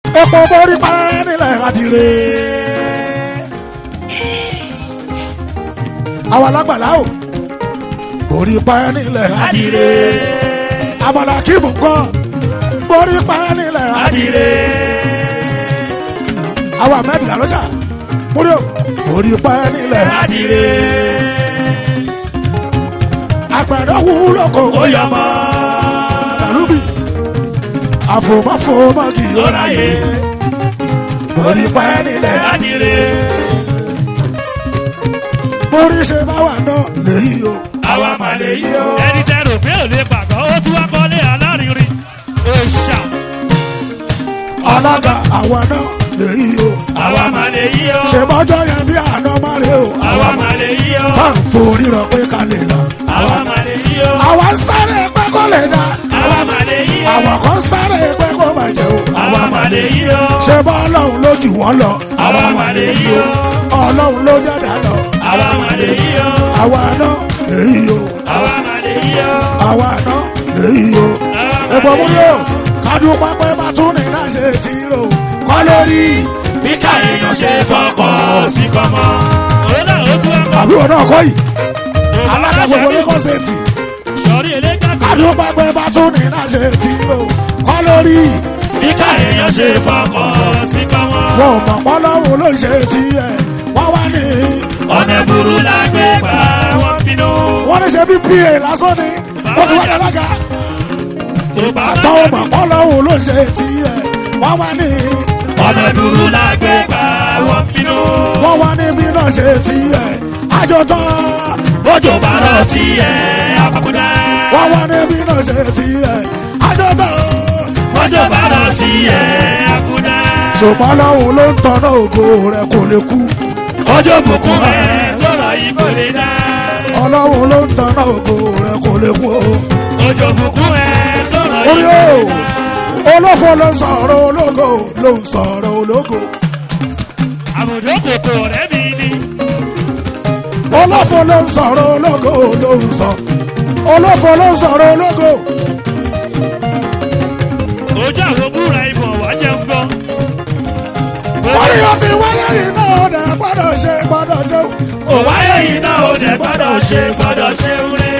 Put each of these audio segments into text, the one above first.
epo borí pa nílẹ̀ adìrẹ. àwọn alágbàlá o borí pa nílẹ̀ adìrẹ. àmàlà kíbù kọ́ borí pa nílẹ̀ adìrẹ. àwọn ahmed lalosa múlò borí pa nílẹ̀ adìrẹ. àgbàdo wúlò kò ó yọ mọ́ tàlúbì àfòmáfòmá kì í ráyè borí pa nílẹ̀ adìrẹ. borí ṣe bá wà náà lèyí o àwa mà lèyí o. ẹni tẹ rò pé ò lè pàgọ́ ó tún wá kọ́lé alárinrin òòṣà alága àwa náà lèyí o. àwa mà lè yí o ṣe bọ́jọ́ yẹn bí àná má lè o. àwa mà lè yí o tá à ń forí rọ pé ká lè lọ. àwa mà lè yí o àwa ń sáré pé kó lè dá. àwa mà lè yí o àwọn kan sáré pé kó bàjẹ́ o. àwa mà lè yí o ṣe bọ́ ọlọ́run ló jù wọ́n lọ. àwa mà lè yí o ọlọ́run ló jẹ́dá lọ. àwa mà lè yí o àwa náà lèyí o. àwa mà lè yí o àwa náà lèyí o. àwa mà Epo lè mú yí yóò o. kádùn pápẹ́ bá tún ní náà ṣe ti rò. Kọ́ lórí bí káyọ̀ ṣe fọkàn sí kọ́mọ. òun náà ó tún wá kọ́. àbúrò náà kọ́ yìí. Alága gbogbo ní kọ́sẹ̀tì. sọ̀rí eléjà kò Kádùn pápẹ́ bá tún ní náà ṣe ti rò. Kọ́ lórí bí káyọ̀ ṣe fọkàn sí kọ́mọ. wọn ò mọ̀ pọ́lọ́run ló ṣe ti ẹ̀. Wọ́n wá ní ọ̀nà burú la gbé gbà wọ́n bínú. wọ́n ní ṣe bí PA lásán ni. Wọ́n ti wá ní alága. Àtọ́ ò mọ̀ pọ́lọ́run ló ṣe ti ẹ̀. Wọ́n wá ní ọ̀nà burú la gbé gbà wọ́n bínú. wọ́n wá ní bí náà ṣe ti ẹ̀. Àjọ tán. bójú bá lọ sí ẹ̀ àkùdá. wọ́n wá níbí náà ṣe ti ẹ̀ àjọ̀dọ̀. bójú bá lọ sí ẹ̀ àkùdá. ṣùgbọ́n lọ́hùn ló ń tọ́nà ògo rẹ̀ kò lè kú. ojú bùkún ẹ̀ sọ̀rọ̀ yìí kò lè dá. ọlọ́hun ló ń tọ́nà ògo rẹ̀ kò lè kú. ojú bùkún ẹ̀ sọ̀rọ̀ orí yìí kò o lè dá. olófo ló ń sọ̀rọ̀ ológo ló ń sọ̀rọ̀ ológo. àbùdó kòkò rẹ̀ mi ni. olófo ló ń sọ̀rọ̀ ológo ló ń sọ. olófo ló ń sọ̀rọ̀ ológo. ojú àwọn búra ìbọn wá jẹun gan. orí o ti wáyé yìí náà ó dẹ̀ gbọ́dọ̀ ṣe gbọ́dọ̀ ṣe. òwáyé yìí náà ó ṣe gbọ́dọ̀ ṣe gbọ́dọ̀ ṣe wúre.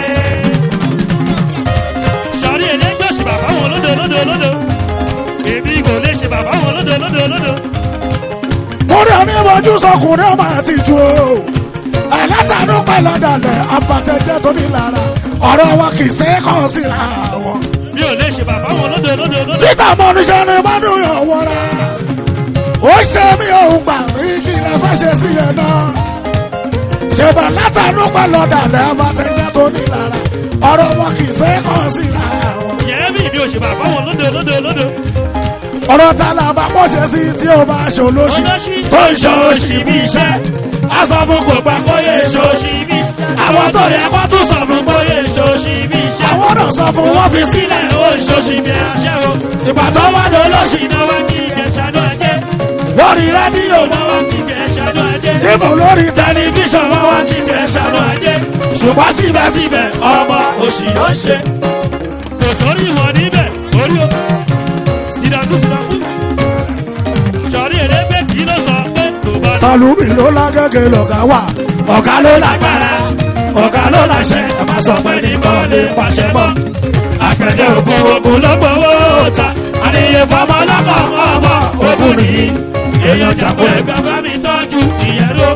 sọ̀rí eléjọ́ ṣe bàbá wọn lódò lódò lódò. èmi kò lè ṣe bàbá wọn lódò lódò lódò. orí onímọ̀jú sọkùnrin ọmọ àti ìtú o ẹlẹ́tàánú pẹ̀lú ọ̀dàlẹ̀ abatẹ́jẹ́ tó ní lára ọ̀rọ̀ wọn kì í ṣe é kàn síra wọn. mi ò lè ṣe bàbá wọn lódò lódò lódò. títà mọ́ oníṣẹ́ ni mọ́nú yàn wọra ó ṣe mí òun gbà mí kí lè fẹ́ ṣe sí yẹn náà ṣèbà látàánú pẹ̀lú ọ̀dàlẹ̀ abatẹ́jẹ́ tó ní lára ọ̀rọ̀ wọn kì í ṣe é kàn síra wọn. yẹ́n mi mi ò ṣe bàbá wọn lódò lódò lódò. ọ̀rọ̀ ta la bá pọ̀ ṣe sí tí ó bá ṣòlóṣì Olóṣì. tó ń ṣòṣì bí iṣẹ́ aṣọ fún kò gbà kó yẹ ṣòṣì bí iṣẹ́. àwọn tó yẹ kó tún sọ fún kó yẹ ṣòṣì bí iṣẹ́. àwọn náà sọ fún wọn fi sílẹ̀ ó ń ṣòṣì bí aṣẹ́wó. ìgbà tó wà ló lọ́sì iná wá kí ìkẹsàdó ajé. lórí rédíò iná wá kí ìkẹsàdó ajé. ìbò lórí tẹlifíṣàn wọn wá kí ìkẹsàdó ajé. ṣùgbọ́n síbẹ̀síbẹ̀ ọmọ òṣì ló ń ṣe. kò sórí ìwọ̀n níbẹ̀ orí o. sídàkú sídàkú. sọ̀rí ẹ̀rẹ́gbẹ́ kì í ló sọ pé tó bá dé. tàlùmí ló lágẹ́gẹ́ lọ̀gá wà ọ̀gá ló lágbára ọ̀gá ló láṣẹ ẹ̀ máa sọ pé nìkan lè pàṣẹ mọ́. àgbẹ̀dẹ ògùn ògùn ló gbowó ta. àníyè fọmọ lọ́kọ̀ ọmọ ògùn nìyí. èèyàn jàpọ̀ ẹ̀gbẹ́ bá mi tọ́jú ìyẹn ló.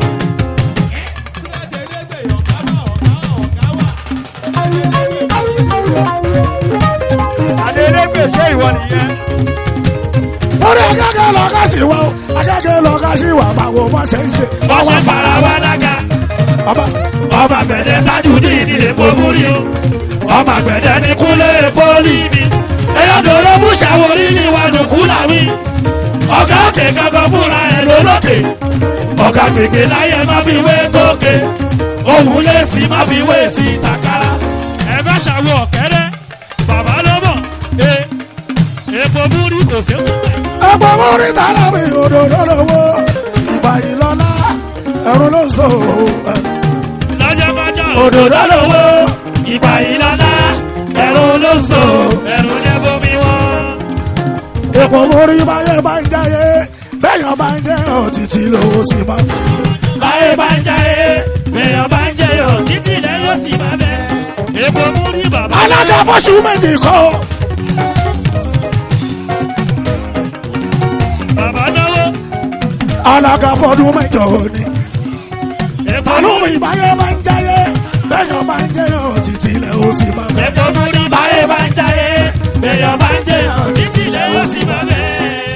adélégbè ṣé ìwọ nìyẹn. orí agẹ́gẹ́ lọ́gá sí wa o agẹ́gẹ́ lọ́gá sí wa báwo wọ́n ṣe ń ṣe. wọ́n ṣe fara wa lága. ọba ọba gbẹ̀dẹ̀ tájú ní ìdílé pòmúrí o. ọba gbẹ̀dẹ̀ ní kúlé pólí mi. èèyàn dòró mú ṣàwórí ní ìwádùnkú làwí. ọ̀gá òkè gangan fúnra ẹ̀ lólókè. ọ̀gá gbègbè láyé má fi wé tókè. òun lè sí má fi wé ti tàkàrà. ẹ bá ṣàwọ ọ̀kẹ́rẹ́ bàbá ló mọ̀ ẹ epo múrí kò sí kú. ẹgbẹ́ mórí tààrà mi òdòdó lọ́wọ́ ìgbà yìí lọ́lá ẹ̀rù ló ń sọ ẹ̀. lọ́jọ́kọ́jọ́ òdòdó lówó ìgbà ìlọ́lá ẹ̀rù ló ń so ẹ̀rù ní bomi wọn. èkó mórí báyé bá ń jáyé bẹ́yàn bá ń jẹ́ òtítì lówó sí máa ń báyé bá ń jáyé èèyàn bá ń jẹyọ títí lẹ yóò sì máa bẹ epo mú rí bàbá. alága fọ́ṣù méjì kọ́ bàbá náwó alága fọ́dún mẹ́jọ ni epo mú àlùmí rí báyé bá ń jáyé bẹ́yàn bá ń jẹ́ òtítì lówó sí máa ń epo mú rí báyé bá ń jáyé èèyàn bá ń jẹyọ títí lẹ yóò sì máa bẹ.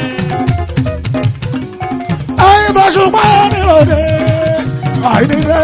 ẹyin tó ṣùgbọ́n níròdè àìníde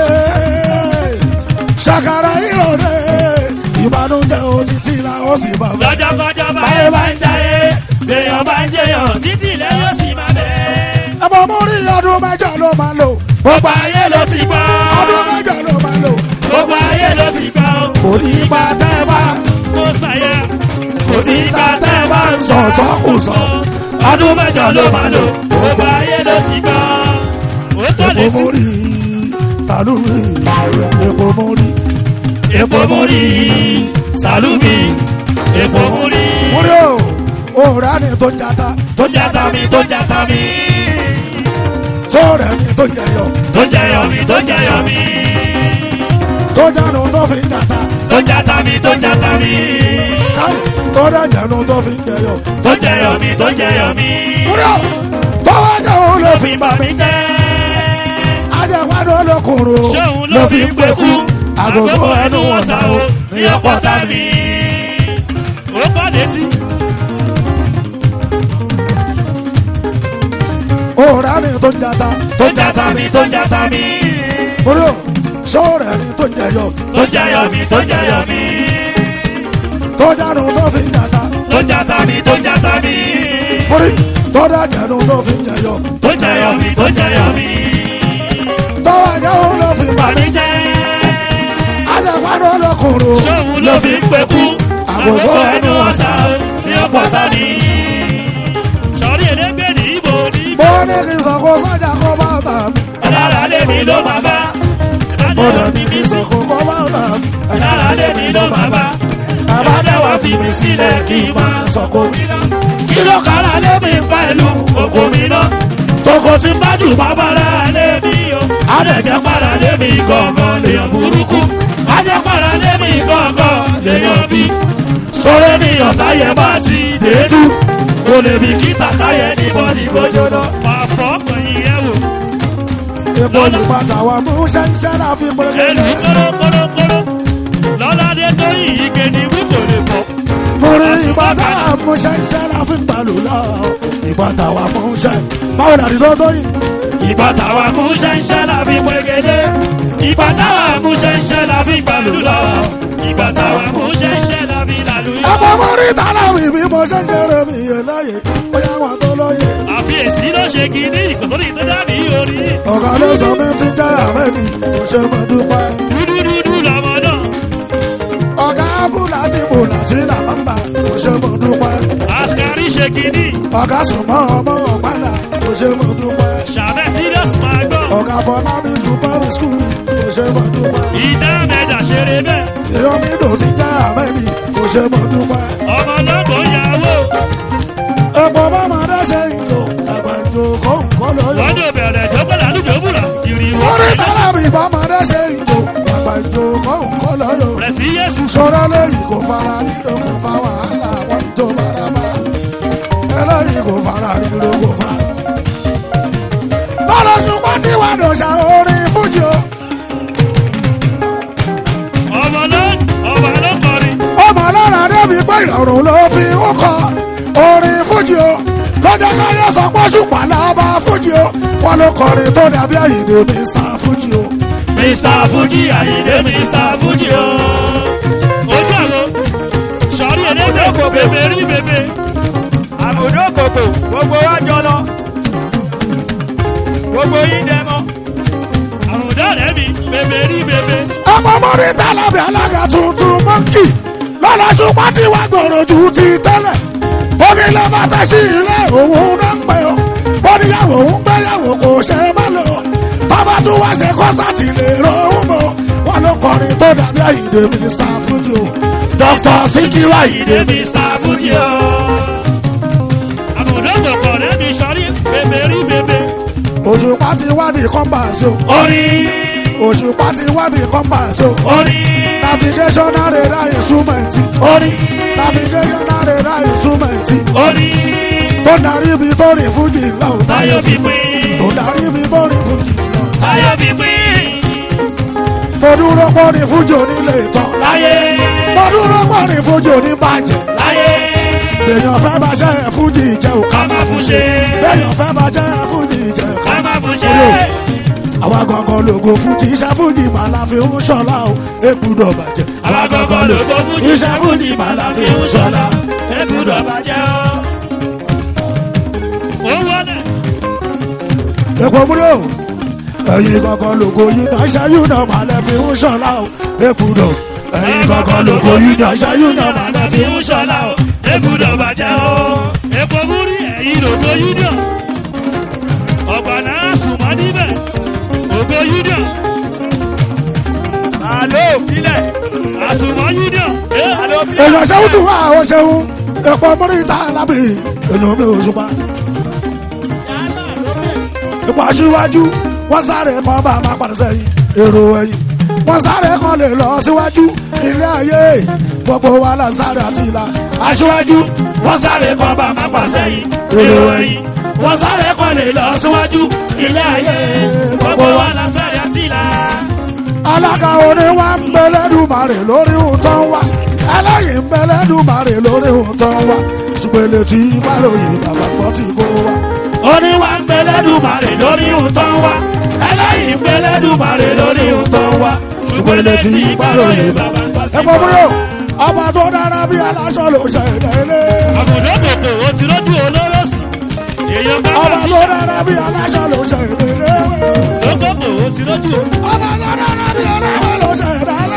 ṣàkàrà ìròdè ìbànújẹ́ òtítì làwọn sì máa ń lọ́jọ́kọ́jọ́ báyé bá ń jáyé èèyàn bá ń jẹyọ títí lẹ yóò sì máa bẹ. ẹ̀bọ̀ mórí ọdún mẹ́jọ ló máa lò gbogbo ayé ló ti gbọ́ ọdún mẹ́jọ ló máa lò gbogbo ayé ló ti gbọ́ kò ní ipa tẹ́ ẹ bá kó sàyẹ kò ní ká tẹ́ ẹ bá ń sọ sọ̀sọ́kùsọ ọdún mẹ́jọ ló máa lò gbogbo ayé ló ti gbọ́ ó tọ́ epo létí mórí tàlùmí epo mórí epo múrí sàlùmí epo múrí mórí o òòrà ni tó ń jata tó jata mi tó jata mi sóòrè ni tó ń jẹyọ tó jẹyọ mi tó jẹyọ mi tó jánu tó fi ń jata tó jata mi tó jata mi káyì tó dẹ̀jẹ̀nu tó fi ń jẹyọ tó jẹyọ mi tó jẹyọ mi mórí o tó wá jẹ́ òun ló fi fi bà mí jẹ́ ajẹ́wádùn olókùnrin ṣóun ló fi ń pekú àgógó ẹnu wọn sá o ní ọ̀pọ̀ sámi ó kọ́ létí. òòrà ni tó ń jata tó jata mi tó jata mi mórí o sóòrè ni tó ń jẹyọ tó jẹyọ mi tó jẹyọ mi tó jánu tó fi ń jata tó jata mi tó jata mi mórí tó dẹ̀jẹ̀nu tó fi ń jẹyọ tó jẹyọ mi tó jẹyọ mi tó wá jẹ́ òun ló fi bà mí jẹ́ ajẹ́wádùn olókùnrin ṣóun ló fi ń pekú àgógó ẹnu ọ̀tá ní ọ̀pọ̀ sámi. sọ̀rí ẹlẹ́gbẹ́ ní ibo ní ibo mo ní kí n sọ kó sọ́jà kó bá tà mí ọ̀lára lèmi ló máa bá mo ìbádẹ́wà ní fi kí mí n sọ sí kó kó bá tà mí ọ̀lára lèmi ló máa bá ìbádẹ́wà fi mí sílẹ̀ kí n máa sọ̀kò mi lọ. kí ló kára lèmi pẹ̀lú òkú mi lọ. toko tí ń bájú bàbára lèmi o. adẹ̀jẹ̀ para lèmi gangan lèèyàn burúkú. ajẹ́ para lèmi gangan lèèyàn bí. sọ̀rọ̀ ní ọ̀tá yẹn bá ti dédú. kò lè bí kíta káyẹ̀ ní bọ́ọ̀lì gbójó náà. wàá fọ́ ọkàn yìí ẹ̀ wò. epo ní pátá wa mú ṣẹ́ńṣẹ́ náà fi pé ẹnu kórókórókóró lọ́ládé tó yìí gèdè wí kò lè fọ́. mo rí ìbátá wa mú ṣẹ́ńṣẹ́ náà fi balù lọ ìbátá wa mú ṣẹ́ báwo dàdí tó tó yìí ìbá táwa mú ṣẹ́ńṣẹ́ la fi pégede ìbá táwa mú ṣẹ́ńṣẹ́ la fi gbàlú lọ ìbá táwa mú ṣẹ́ńṣẹ́ la fi làlú yọ. ẹ̀pọ̀ mo rí tàlàwì bí mo ṣe ń ṣeré mi yé láyé bóyá wọn tó lóye àfiyèsí ló ṣe kínní ìkòsórí tó dàbí orí ọ̀gá ló sọ mi ti jẹ́ àmẹ́ mi kò ṣe mọ̀ dúpẹ́ dúdúdúdú lọmọ náà ọ̀gá abúlé àti bùnà tí làbàbà kò ṣe mọ̀ dúpẹ́ àṣkárí ṣe kínní ọ̀gá sùnmọ́ ọmọ ọ̀padà kò ṣe mọ̀ dúpẹ́ ṣàbẹ̀ serious máa gbọ́ ọ̀gá fọlábí dúpẹ́ skul kò ṣe mọ̀ dúpẹ́ ìdá mẹ́ta ṣeré bẹ́ẹ̀ èèyàn mi lò ti jẹ́ àmẹ́ mi kò ṣe mọ̀ dúpẹ́ ọmọ náà kò yàwó ẹ̀pọ̀ bá máa dẹ́sẹ̀ ìlò ẹ̀gbẹ̀jọ kó nǹkan lọ́yọ̀ wọ́n ní obìnrin tó gbọ́dọ̀ àlùjọ búra ìrìwọ́ orí tàlàbí bá máa dẹ́sẹ̀ ìlò ẹ̀gbẹ̀jọ kó nǹkan lọ́yọ̀ rẹ̀ sí yéṣu sọ̀rọ̀ lẹ́yìn kò fara nílò kò fa wàhálà wọn tó bára bá ẹlẹ́yìn kò fara nílò kò fa. lọ́dọ̀ ṣùgbọ́n tí wàá dọ̀ṣà orin fújì o ọmọ náà ọmọ ló kọrin ọmọ lára débi pé ìrọ̀rùn ló fi ń kọ orin fújì o lọ́jọ́ káyọ̀ sọ pé ṣùpá lábá fújì o wọn ló kọrin tó dàbí àyèdè mr fújì o. mr fuji ayinde mr fuji o. ojú àgbo sọrí ẹlẹgbẹ kò bèbè rí bèbè. àbùdó kòkò gbogbo wa jọ lọ gbogbo yín dẹ mọ. àrùndá rẹ mi bèbè rí bèbè. ọmọ mọ́rí tálábì alága tuntun mọ́ǹkì lọ́la ṣùgbọ́n tí wàá gbòòrò ju ti tẹ́lẹ̀ onílé bá fẹ́ sí ilé òun náà ń pè ó oníyàwó ń gbéyàwó kò ṣe é má lò bàbá tún wá ṣe kọ́sàtì lè rohùn mọ́ wọn ló kọrin tó dàbí àyíǹde mínísítà fújì o dr sikiru àyíǹde ayinde mr fuji o. àrùndá òṣùpá ti wádìí kọ́mpàṣì o orin òṣùpá ti wádìí kọ́mpàṣì o orin navigational radar instrument orin navigational radar instrument orin tó darí ibi tó rìn fújì lọ táyọ̀ fi pín tó darí ibi tó rìn fújì lọ táyọ̀ fi pín tó dúró pọ́ ní fújì onílé ìtàn láyé tó dúró pọ́ ní fújì oníbàjẹ́ láyé èèyàn fẹ́ bá jẹ́ fújì jẹ́ o ká má fún ṣe èèyàn fẹ́ bá jẹ́ fújì jẹ́ o ká má fún ṣe àwa gangan lògo fújì iṣẹ́ fújì màá la fi ń ṣọlá o èkúdọ̀ bàjẹ́ àwa gangan ló tó fújì iṣẹ́ fújì má la fi ń ṣọlá ẹ̀bùdọ̀ bàjẹ́ o. ó wọlé èkó múlò ẹ̀yin gangan lògo yìí náà iṣẹ́ yìí náà màá lẹ fi ń ṣọlá o èkúdọ̀ ẹ̀yin gangan ló kó yín náà ṣáyún náà má la fi ń ṣọlá o ẹ̀bùdọ̀ bàjẹ́ o. epo múrí ẹ̀yin lògo union ọ̀gbà náà sùnmọ́ níbẹ̀ ògo union àlọ́ òfilẹ̀ àsùnmọ́ union àlọ́ òfilẹ̀. èèyàn ṣẹ́wó tún wá àwọn ṣẹ́wó èkó múlò ìta lábì èèyàn mi ò ṣùpá ipò aṣíwájú wọ́n sáré kan bá máa padà sẹ́yìn èrò ẹ̀yìn wọ́n sáré kan lè lọ síwájú ilé ayé gbogbo wa là ń sáré àti ìlà aṣíwájú wọ́n sáré kan bá má pàṣẹ yìí èrò ẹ̀yìn wọ́n sáré kan lè lọ síwájú ilé ayé gbogbo wa la sáré àtìlá. alága orin wa ń bẹlẹ́dùmarè lórí ohun tó ń wá ẹlẹ́yìn ń bẹlẹ́dùmarè lórí ohun tó ń wá ṣùgbọ́n ilé tí báròyìn bàbá gbọ́ tí kò wá. orin wa ń gbẹlẹ́dùmarè lórí ohun tó ń wá ẹlẹ́yìn ń gbẹlẹ́dùmarè lórí ohun tó ń wá ṣùgbọ́n ilé tí gbàròyìn bàbá ń gbọ́ sí ẹ pọ̀ múlò ọba tó dára bí aláṣọ ló ṣe ìdẹ́lé. àbùdó kòkò ó ti lójú olóró sí èèyàn bá ọba wà tó tíṣà dára bí aláṣọ ló ṣe ìdẹ́lé. lókòkò ó ti lójú ọba tó dára bí aláṣọ ló ṣe ìdẹ́lé.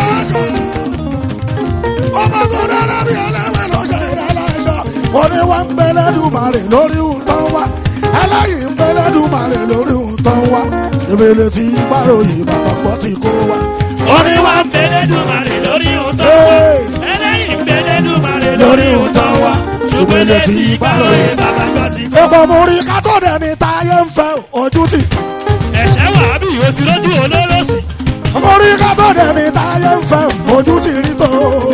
ọba tó dára bí aláṣọ ló ṣe ìdẹ́lé. orin wa ń bẹlẹ́dùmarè lórí ohun tó ń wá ẹlẹ́yìn ń bẹlẹ́dùmarè lórí ohun tó ń wá ìbílẹ tí gbàròyìn bàbá gbọ́ tí kò wá. orin wa ń gbẹlẹ́dùmarè lórí ohun tó ń wá ẹlẹ́yìn ń gbẹlẹ́dùmarè lórí ohun tó ń wá ṣùgbọ́n ilé tí gbàròyìn bàbá ń gbọ́ sí epo mo rí kátó dẹni táyé ń fẹ́ ojú tì. ẹ̀ṣẹ̀ wàhábì ó ti lójú olóró sí mo rí kátó dẹni táyé ń fẹ́ ojú tì rí tó.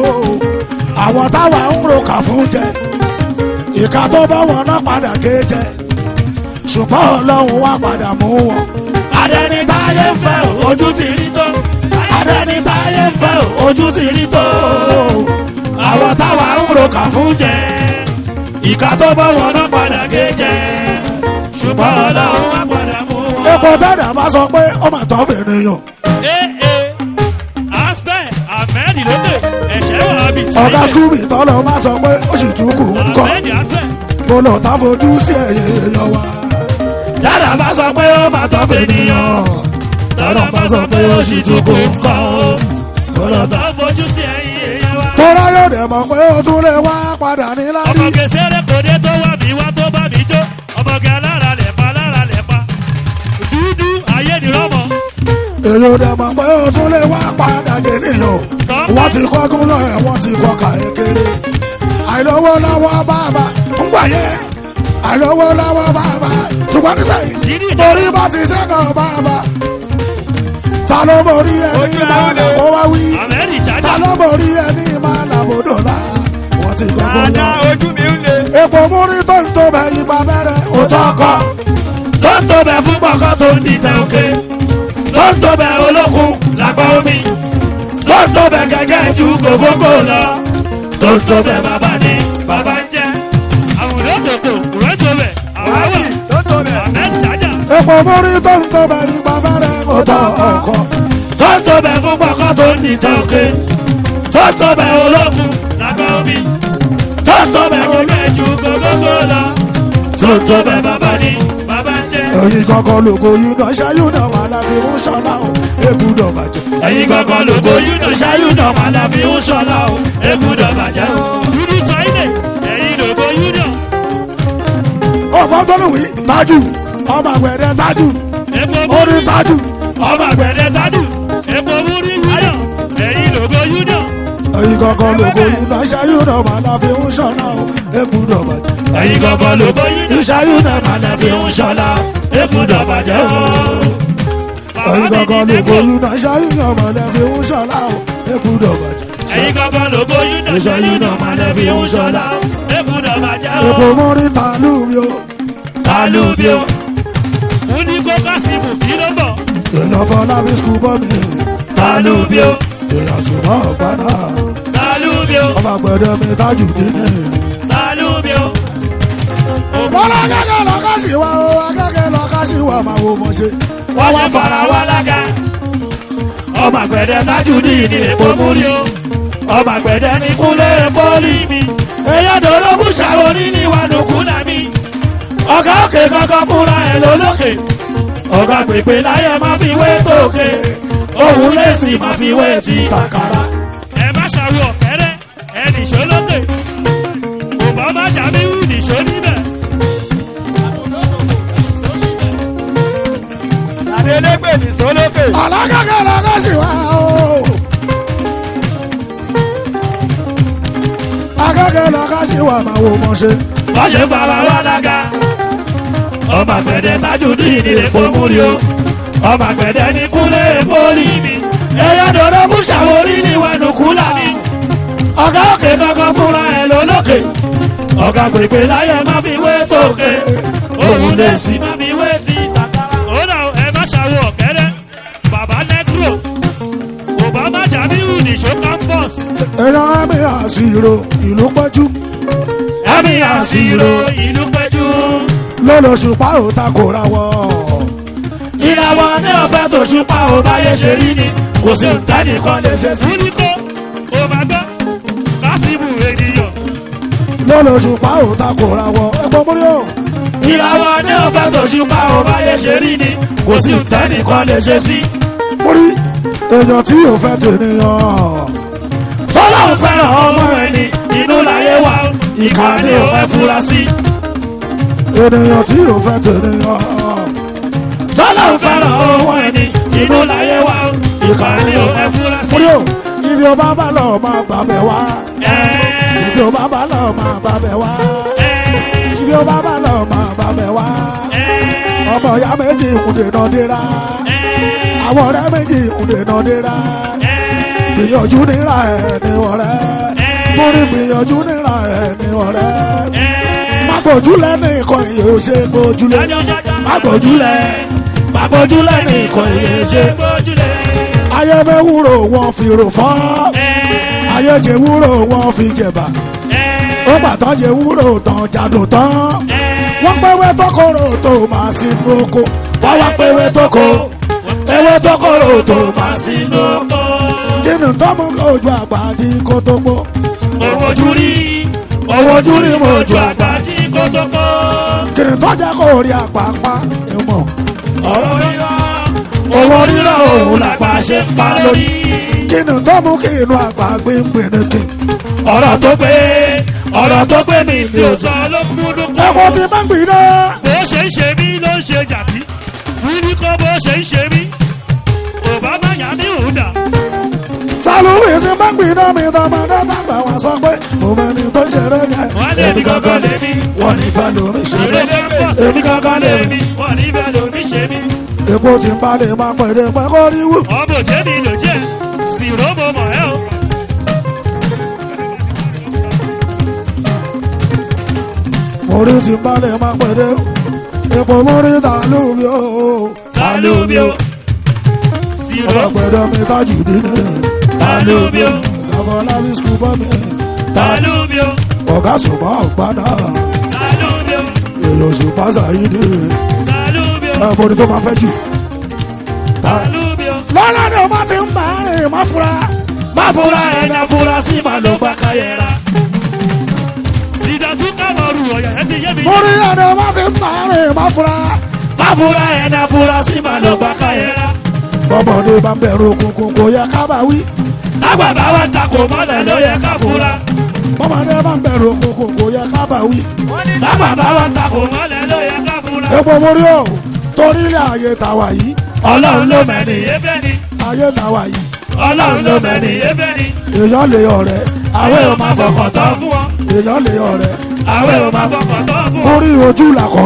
àwọn táwa ń ro kà fún jẹ ìka tó bá wọn náà padà gé jẹ ṣùgbọ́n ọlọ́run wá padà mú wọn. adẹni táyé ń fẹ́ ojú ti rí tó adẹni táyé ń fẹ́ ojú ti rí tó àwọn táwa ń ro kà fún jẹ ìka tó bá wọn náà padà gé jẹ ṣùgbọ́n ọlọ́run wá padà mú wọn. epo tẹ́lẹ̀ bá sọ pé ọmọ àtọ́ fèrè yàn. ee aspẹ ahmed lóde ẹ̀ṣẹ̀ wàhábì tí ọ̀gá skúbì tọ́lọ̀ bá sọ pé ó sì tún kù ń kọ́. ahmed aspẹ mo lọ tá fojú sí ẹ̀yẹ èèyàn wa. dára bá sọ pé ó máa tọ́ fẹ́ nìyàn dára bá sọ pé ó sì tún kó ń kọ́ ó tọ́lọ̀ tó fojú sí ẹ̀yìn èèyàn wa. tọ́lá yóò dẹ̀ mọ̀ pé ó tún lè wá padà ní láti. ọmọge sẹ́rẹ̀ kòdé tó wà mí wá tó bá mi jó ọmọge alára lẹ̀ pa alára lẹ̀ pa dúdú ayé ni rọ́mọ. èyí ò dẹ̀ mọ̀ pé ó tún lè wá padà jẹ níyàn. wọ́n ti kọ́ gúnlọ̀ ẹ̀ wọ́n ti kọ́ kàyé kéré. àìlówó lọ́wọ́ bàbá ń gbà yẹ. àìlówó lọ́wọ́ bàbá ṣùgbọ́n ní sẹ́yìn. torí bá ti ṣẹ́kọ̀ bàbá. ta ló borí ẹni máa nà kó wá wí. àmẹ́rì ta jájà ló borí ẹni máa nà bòdò lá. wọ́n ti kọ́ gúnlọ̀. dáadáa ojú mi ń le. epo múrí tó ń tó bẹ ibà bẹ̀rẹ̀ òótọ́ kọ́. tó ń tó bẹ fún pọkọ tó ń dìtẹ̀ òkè tó ń tó bẹ olókun lápá omi tó ń tó bẹ gẹ́gẹ́ ju gògógó lọ tó ń tó bẹ bàbá ni bàbá ń jẹ àwòrán kòkò rẹ tó bẹ àwáwà tó tó bẹ̀. àmẹ́rì jájà epo múrí tó ń tó bẹ ibà bẹ̀rẹ̀ òótọ́ ọkọ̀. tó ń tó bẹ fún pọkọ tó ń dìtẹ̀ òkè tó ń tó bẹ olókun lápá omi tó ń tó bẹ gẹ́gẹ́ ju gògógó lọ tó ń tó bẹ bàbá ni bàbá ń jẹ. ẹyin kankan lóko yìí náà ṣáyún náà wà láfi ń ṣọlá o ebúdọ̀ bàjẹ́. ẹ̀yin gangan lóko yúnà ṣáyúnà padà fi ń ṣọlá o egúdọ̀ bàjẹ́ o. dúdú sọ́yìnlẹ̀ ẹ̀yin lóko yúnà ọmọ tọ́lùwì tájù ọmọ àgbẹ̀dẹ tájù epo orí múrí tájù. ọmọ àgbẹ̀dẹ tájù epo múrí yúnà ẹ̀yin lóko yúnà ẹyin kankan lóko yìí náà ṣáyún náà wà láfi ń ṣọlá o ebúdọ̀ bàjẹ́. ẹ̀yin gangan lóko yúnà ṣáyúnà padà fi ń ṣọlá ekúdọ̀ bàjẹ́ o. ẹ̀yin bàbá mi gangan ní ló mẹ́kọ̀ọ́. gbóyún náà ṣáyìn ọmọ lẹ́fi ń ṣọlá o ekúdọ̀ bàjẹ́. ẹ̀yin gangan ló bóyún náà ṣẹ́yìn náà máa lẹ́ fi ń ṣọlá o. ekúdọ̀ bàjẹ́ èkó o. mọ́rí tàlú mi o sálúbí o. mo ní kó kásìmù kí ló bọ̀. èèyàn fọlábí skul bọ́ mi sálúbí o. èèyàn ṣùgbọ́n ọ̀gbádà sálúbí o. ọba gbẹdẹ mi tájù dín ní. sálúbí o. wọ́n lọ akẹ́kẹ́ lọ ká sí wa o akẹ́kẹ́ lọ ká sí wa máa wo mọ̀ ṣe. wọ́n wá fara wá lága. ọmọ àgbẹ̀dẹ tájú ní ìní èpo múrí o. ọmọ àgbẹ̀dẹ ní kúnlẹ̀ pọ́lì mi. èèyàn dòdò kú ṣàwórí ní wàdùnkú náà mi. ọ̀gá òkè kankan fúnra ẹ̀ lólókè. ọ̀gá pèpè láyé máa fi wé tókè. òun lè sì máa fi wé ti kàkàrà. ẹ má ṣàwọ̀ ọ̀kẹ́rẹ́ ẹ nìṣó lókè. kò bá má jà mí wù nìṣó níbẹ̀. Adélégbè ní sólókè. alákẹ́kẹ́ lọ ká sí wa o. akẹ́kẹ́ lọ ká sí wa máa wo mọ̀ ṣe. wọ́n ṣe fara wá lága. ọmọ àgbẹ̀dẹ tájú ní ìdílé pòmúrí o. ọmọ àgbẹ̀dẹ ní kúlẹ̀ pólì mi. ẹyọ dòdò kú ṣàwórí ní wẹnukú làmì. ọ̀gá òkè kankan fúnra ẹ̀ lólókè. ọ̀gá pèpè láyé má fi wé tókè. òun lè sì má fi wé ti tàkàrà. ó dà ẹ má ṣàwọ̀ ọ̀kẹ́rẹ́ bàbá nẹ́kúrò. obama jamiu nìṣó campus. èèyàn ẹ̀mí àṣìrò ìlú pẹ́jú ẹ̀mí àṣìrò ìlú péjú. lọ́lọ́sùpá ò takora wọ́. ìràwọ̀ ní ọ̀fẹ́ tó ṣùpá ò báyé ṣe rí ni kò sí nǹkanìkan lè ṣe sí. múlíkó ò bá gbọ́ kásìmù ènìyàn. lọ́lọ́sùpá ò takora wọ́. ẹ̀gbọ́n múrí o. ìràwọ̀ ní ọ̀fẹ́ tó ṣùpá ò báyé ṣe rí ni kò sí nǹkanìkan lè ṣe sí. múrí èèyàn tí ò fẹ́ tènìyàn. tọ́lá ò fẹ́ràn ọmọ ẹni inú láyé wa ìkà ni ò fẹ́ fura sí. ènìyàn tí ò fẹ́ tènìyàn. tọ́lá ò fẹ́ràn ọmọ ẹni inú láyé wa ìkà ni ò fẹ́ fura sí. múrí o ibi ọba bá lọ máa gbàbẹ̀ wá. Ẹ́ẹ́, ibi ọba bá lọ máa gbàbẹ̀ wá. ẹ́ẹ́, ibi ọba bá lọ máa gbàbẹ̀ wá. ẹ́ẹ́, ọmọ ìyá méjì kùdè náà dira. ẹ́ẹ́, àwọn ọ̀rẹ́ méjì kùdè náà dira. ẹ́ẹ́. gbìyànjú níra ẹ̀ ní ọ̀rẹ́. múrí gbìyànjú níra ẹ̀ ní ọ̀rẹ́. má gbójúlẹ̀ ní ìkọ̀ ìyè ò ṣe gbójúlẹ̀. má gbójúlẹ̀ má gbójúlẹ̀ ní ìkọ̀ ìyè ṣe gbójúlẹ̀. ayé mẹ́wúrò wọn fi rò fọ́. ayé jẹ wúrò wọn fi jẹ̀bà. ó pàtàn jẹ wúrò tán jádùn tán. wọ́n pẹ́wẹ́ tọkọrọ tó máa sí oko. wọ́n wá pé ewé tó kó ewé tó kóró tó máa sínú oko. kínú tọ́mú ojú àgbà di kó tó gbó. owó ojú rí owó ojú rí mo ju àgbà tí kò tó kó. kínú tọ́jà kó rí àpapá ìmọ̀. ọ̀rọ̀ rírọ̀ owó rírọ̀ òun làgbà ṣe ń pa lórí. kínú tọ́mú kí inú àgbà gbé ń pè ní kí. ọ̀rọ̀ tó pé ọ̀rọ̀ tó pé mi tí ò sọ ló kú ló kú. ẹ̀kọ́ ti máa ń gbìn náà. bó ṣe ń ṣe mí ló ń ṣe jàdí wí ní kó bó ṣe ń ṣe mí òbámá yà mí ò dà. sálùwì ti máa ń gbìn náà mi tọmọdé tàgbà wá sọ pé òun ẹni tó ṣeré yẹn. wọ́n lé mi gangan lé mi wọ́n ní fẹ́ lómi ṣeré. ìrèlè pọ̀ sí mi gangan lé mi wọ́n ní bẹ́ẹ̀ lómi ṣe mí. èpo ti ń balẹ̀ máa pẹ̀lẹ́ pẹ́ kó rí wù. ọmọ òjé mi ló jẹ́ sì ró mo mọ̀ ẹ́ o. orí ti ń balẹ̀ máa pẹ̀lẹ́. èpo mórí tàlùmí o. sálúmi o sì ró ọlọ́pẹ̀dọ̀ mi tájù dínú. sálúmi o Àfọlábí skul bọ́ mi. sálúmi o Ọ̀gá ṣùgbọ́n ọ̀gbádà. sálúmi o Èlò ṣùgbọ́n ṣàyídì. sálúmi o Ẹ̀bùn ni tó máa fẹ́ jù. sálúmi o. Lọ́lá ni o máa ti ń bá rìn má fura. má fura ẹni afurasí má ló gbà káyẹ̀ra. sídàtú kámọ́rù ọ̀yà ẹ ti yé mi. Mo rí ẹni o máa ti ń bá rìn má fura. má fura ẹni afurasí má ló gbà káyẹ̀ra. Bọ́mọdé bá ń bẹ̀rù òkùnkùn kò yẹ ká bá wí. lágbàbá wa takò mọ́lẹ̀ ló yẹ ká fura. Bọ́mọdé bá ń bẹ̀rù òkùnkùn kò yẹ ká bá wí. lágbàbá wa takò mọ́lẹ̀ ló yẹ ká fura. Epo mo rí o. Torí ilé ayé tàwa yìí. ọlọ́run ló mẹ́ni efẹ́ ni. Ayé tàwa yìí. ọlọ́run ló mẹ́ni efẹ́ ni. Èèyàn lè ọ̀rẹ́. àwẹ̀ ò máa fọkàn tán fún wọn. Èèyàn lè ọ̀rẹ́. àwẹ̀ ò máa fọkàn tán fún wọn. Orí ojú làkọ̀rí.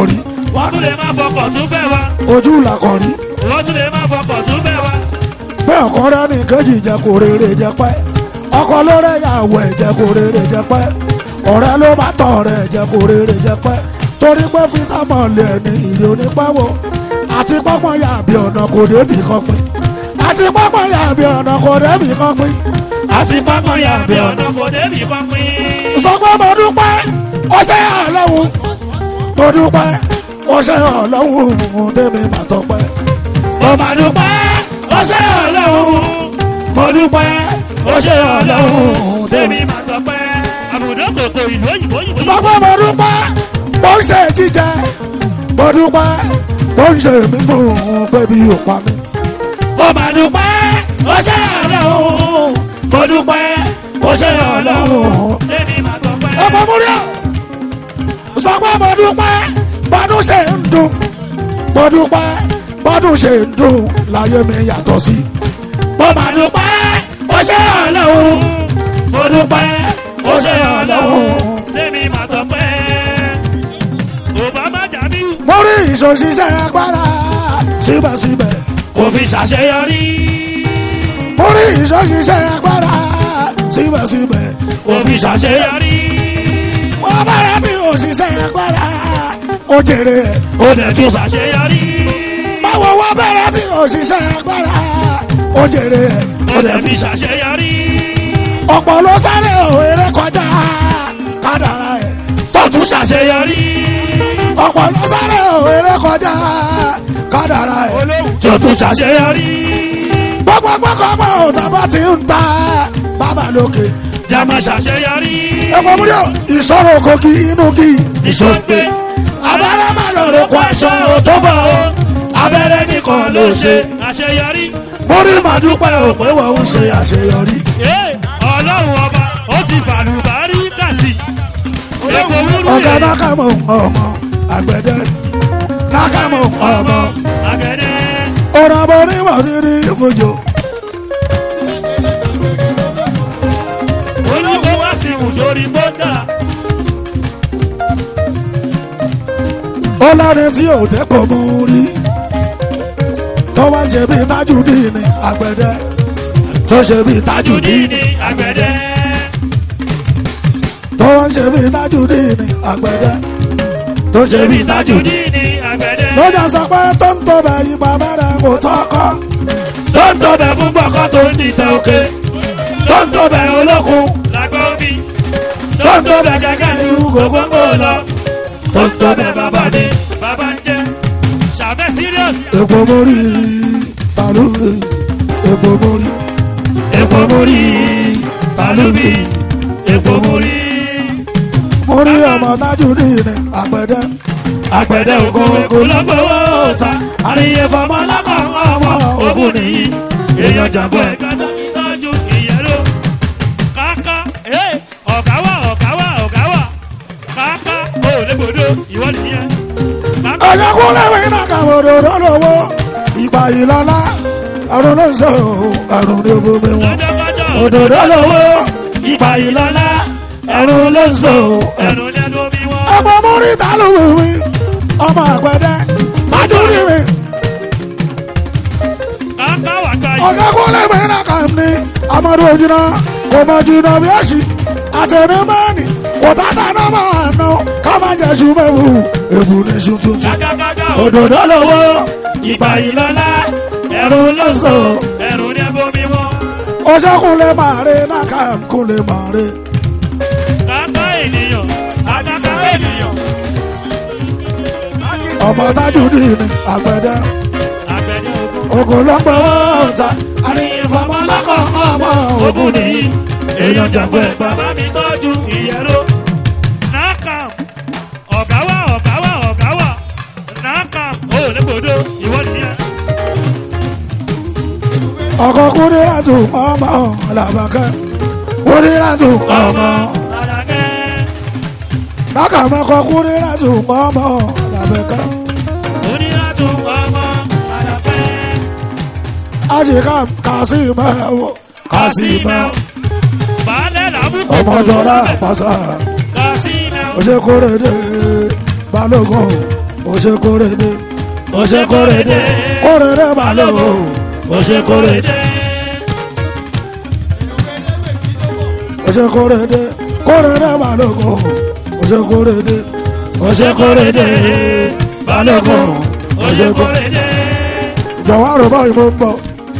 wọ́n tún lè má fọkọ̀ tún fẹ́ wa ojú làkọ̀rí wọ́n tún lè má fọkọ̀ tún fẹ́ wa. pé ọkọ rẹ ní kejì jẹ kó rere jẹ pẹ́ ọkọ lórí ìyàwó ẹ̀ jẹ kó rere jẹ pẹ́ ọ̀rẹ́ ló bá tọ̀ rẹ̀ jẹ kó rere jẹ pẹ́ torí pé fítámọ̀ lè ní ìrì onípẹ́wò àti pọ́pọ́n yà bí ọ̀nà kò débì kan pín àti pọ́pọ́n yà bí ọ̀nà kò débì kan pín àti pápá ya bí ọ̀nà kò débi kan pín. sọ pé mo dúpẹ́ ọṣẹ́ ọlọ́run mo dúpẹ́ ọṣẹ́ ọlọ́run tèmi mà tọpẹ́ mo máa dúpẹ́ ó ṣe ọlọ́run mo dúpẹ́ ó ṣe ọlọ́run tèmi máa tọpẹ́. àbùdó kòkò ìlú òyìnbó yìí. sọ pé mo dúpẹ́ mo ń ṣe jíjẹ mo dúpẹ́ mo ń ṣe mímú bébí òpá mi mo máa dúpẹ́ ó ṣe ọlọ́run mo dúpẹ́ ó ṣe ọlọ́run tèmi máa tọpẹ́. ọmọ múlíọ̀ sọ pé mo dúpẹ́ bọ́dún ṣe ń dùn mo dúpẹ́ bọ́dún ṣe ń dùn láyé mi yàtọ̀ sí mo máa dúpẹ́ ó ṣe ọlọ́run mo dúpẹ́ ó ṣe ọlọ́run tèmi máa tọpẹ́. Obama jàbí mo rí ìṣòṣìṣẹ́ agbára síbẹ̀síbẹ̀ kò fi ṣàṣeyọrí. mo rí ìṣòṣìṣẹ́ agbára síbẹ̀síbẹ̀ kò fi ṣàṣeyọrí. wọ́n bẹ̀rẹ̀ tí òṣìṣẹ́ agbára ó jèrè ẹ̀ ó dẹ̀ tún ṣàṣeyọrí. báwo wọ́n bẹ̀rẹ̀ tí òṣìṣẹ́ agbára ó jèrè ẹ̀ ó dẹ̀ fi ṣàṣeyọrí. ọ̀pọ̀ ló sáré òwe kọjá kádàrá ẹ̀ fọ́tún ṣàṣeyọrí. ọ̀pọ̀ ló sáré òwe kọjá kádàrá ẹ̀ tó tún ṣàṣeyọrí. gbogbo gbogbo òtàbá ti ń ta bàbá lókè jama ṣàṣeyọrí. ẹ̀kọ́ múlò ìṣòro kogi inú kí ìṣòpè abẹ́rẹ́ má lọ rò kó aṣọ tó bọ̀ o. abẹ́rẹ́ nìkan ló ṣe àṣeyọrí. mórí màdúpẹ́ òpè wọ́n ń ṣe àṣeyọrí. Ee, ọlọ́run ọba ó ti fàlùbárí kàsí. epo wúrú ọ̀gá yẹn nákàmọ̀ ọmọ àgbẹ̀dẹ nákàmọ̀ ọmọ àgẹ̀dẹ̀. ọ̀rọ̀ àbọ̀ onímọ̀ sí ní ìfojò olùkọ́ wá sí ìwù sórí bọ́dà. ọlọ́rin tí ò dẹ́kọ̀ mú rí tó wá ń ṣe bíi Tajudeen ní àgbẹ̀dẹ tó ṣe bíi Tajudeen jùdí ní àgbẹ̀dẹ̀. tó wá ń ṣe bíi Tajudeen ní àgbẹ̀dẹ tó ṣe bíi Tajudeen. jùdí ní àgbẹ̀dẹ̀. lọ́jà sọ pé tó ń tó bẹ̀ yí bàbá rẹ̀ kò tọ́kọ́ tó ń tọbẹ̀ fún gbọ̀kọ́ tó ń dìtẹ̀ òkè. tó ń tọbẹ̀ olókun lágbó omi. tó ń tọbẹ̀ kẹ̀kẹ́ ní gbogbo lọ. tó ń tọbẹ̀ bàbá ní bàbá ń jẹ́. sàbẹ̀ serious. èpo mórí tàlúbì èpo mórí epo múrí tàlúbì epo múrí. mórí ọmọ Tajudeen ní àgbẹ̀dẹ àgbẹ̀dẹ ògo ògo lọ́gbọ̀wọ́ ta àríyé fọmọ lápá ọmọ ogun nìyí èèyàn jàgbọ́ ẹ̀ gbọ́dọ̀ tọ́jú ìyẹ́rọ káká ẹ̀ ọ̀gá wà ọ̀gá wà ọ̀gá wà káká ó légbodò ìwọ nìyẹn káká ọ̀yọ́kúnlẹ̀ mi náà kàwé òdòdó lówó ìgbà yìí lọ́lá àrùn ló ń sọ àrùn ní omi wọn. lọ́jọ́kọ́jọ́ òdòdó lówó ìgbà yìí lọ́lá àrùn ló ń sọ ẹnu lẹ́nu omi wọn. ọmọ mórí tàlúbì ọmọ àgbẹ̀dẹ Tajudeen káká wà gbà yìí ọ̀yọ́kúnlẹ̀ mi náà kà ní amadu ojúná kò mọ̀ jìnnà bí ẹ̀sìn àtẹnumẹ́ni kò tàtà náà máa ná ká má jẹ́ sùmẹ́wù èbù ní sùn tuntun. kákákáká òdòdó lówó ìgbà yìí lọ́lá ẹ̀rù ló sọ. ẹnu lẹ́nu omi wọn. ó ṣẹ́kùnlé màrí náà ká kúnlé màrí. káká ènìyàn káká ènìyàn. ọmọ Tajudeen ní àgbẹ̀dẹ àgbẹ̀dẹ ogun. ogun ló ń gbọ́ ọ̀tá àríyànfọmọlákọ̀ ọmọ ogun nìyí. èèyàn jàgbọ́ ẹ̀ bàbá mi tọ́jú ìyẹ́rọ. nakam ọ̀gá wà ọ̀gá wà ọ̀gá wà nakam ó légbodò ìwọ nìyẹn. ọkọ̀ kúndé láti ọmọ làbàkẹ́ kúndé láti ọmọ Àlàkẹ́ lákàmẹ́kọ̀ kúndé láti ọmọ làbàkẹ́ oníràtú ọmọ Àlàkẹ́ àṣìká kàṣímẹ́wò kásímẹ́ọ̀ baálẹ̀ làbúkọ̀ ọmọdọ́lá pàṣẹ. kásímẹ́ọ̀ òṣèkúrèdè balógun ó ṣe kórede ó ṣe kórede kórede balógun ó ṣe kórede ó ṣe kórede kórede balógun ó ṣe kórede ó ṣe kórede balógun ó ṣe kórede. jọ̀wọ́ àrò báyìí mo ń bọ̀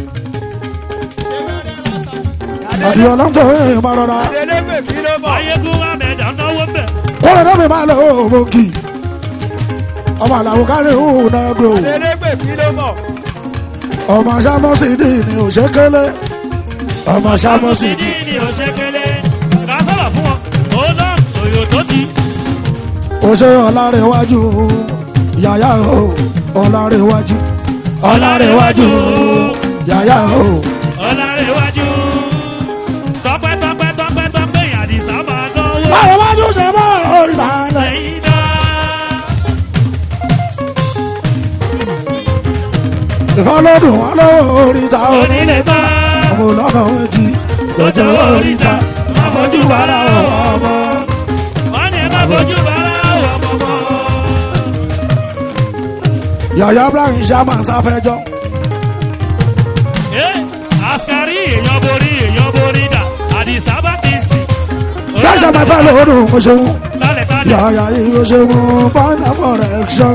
àdìyàn lọ́tọ̀ ẹ̀ máa rọra Adélégbè kí ló bọ̀? ayégun ahmed anáwó bẹ̀. kórede mi máa lọ òmògì ọmọ àlàó kárí òun náà gbòò. Adélégbè kí ló bọ̀? ọmọ sámọ́sídì ni òṣèkélé ọmọ sámọ́sídì sídìí ni òṣèkélé ká sọ̀rọ̀ fún wọn ó náà òyò tó ti. òṣè ọ̀làrẹ̀wájú yàyà o ọ̀làrẹ̀wájú ọ̀làrẹ̀wájú yàyà o. ọ̀làrẹ̀wájú tọpẹ́ tọpẹ́ tọpẹ́ tọpẹ́ àdìsá máa náwó. ọ̀làrẹ̀wájú ṣe bá oríta rẹ̀. lẹ́yìn náà ìfọlọ́dún wọn lọ́wọ́ oríta onílé bá ọmọ ọlọ́nà méjì lọ́jọ́ oríta má fojú wàrà ọmọ. wọ́n ní ẹ má fojú wàrà ọmọ mọ́. yàyà ibrahim sàmà sáfẹ́jọ́ ẹ askari èèyàn borí èèyàn borí dà àdìsá bá ti sìn. lọ́sẹ̀ máa fẹ́ lọ́dún oṣooṣù lálẹ́ tálẹ̀. yàyà yìí oṣooṣù bọ́ọ̀nà correction.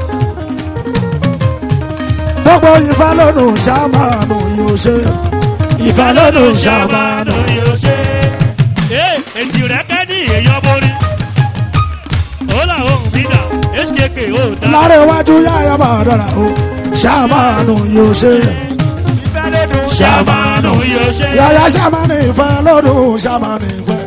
gbogbo ìfẹ́lọ́dún sàmà nù yóò ṣe. ìfẹ́ lọ́dún ṣàmánù yóò ṣe. ee èjì rẹ̀ kẹ́ ní èèyàn borí. ó là ohun mi dà skk ó dá. lára iwájú yáyà máa dára o ṣàmánù yóò ṣe Ìfẹ́ lódùn ṣàmánù yóò ṣe. yáyà ṣàmánù ìfẹ́ lọ́dún ṣàmánù ìfẹ́.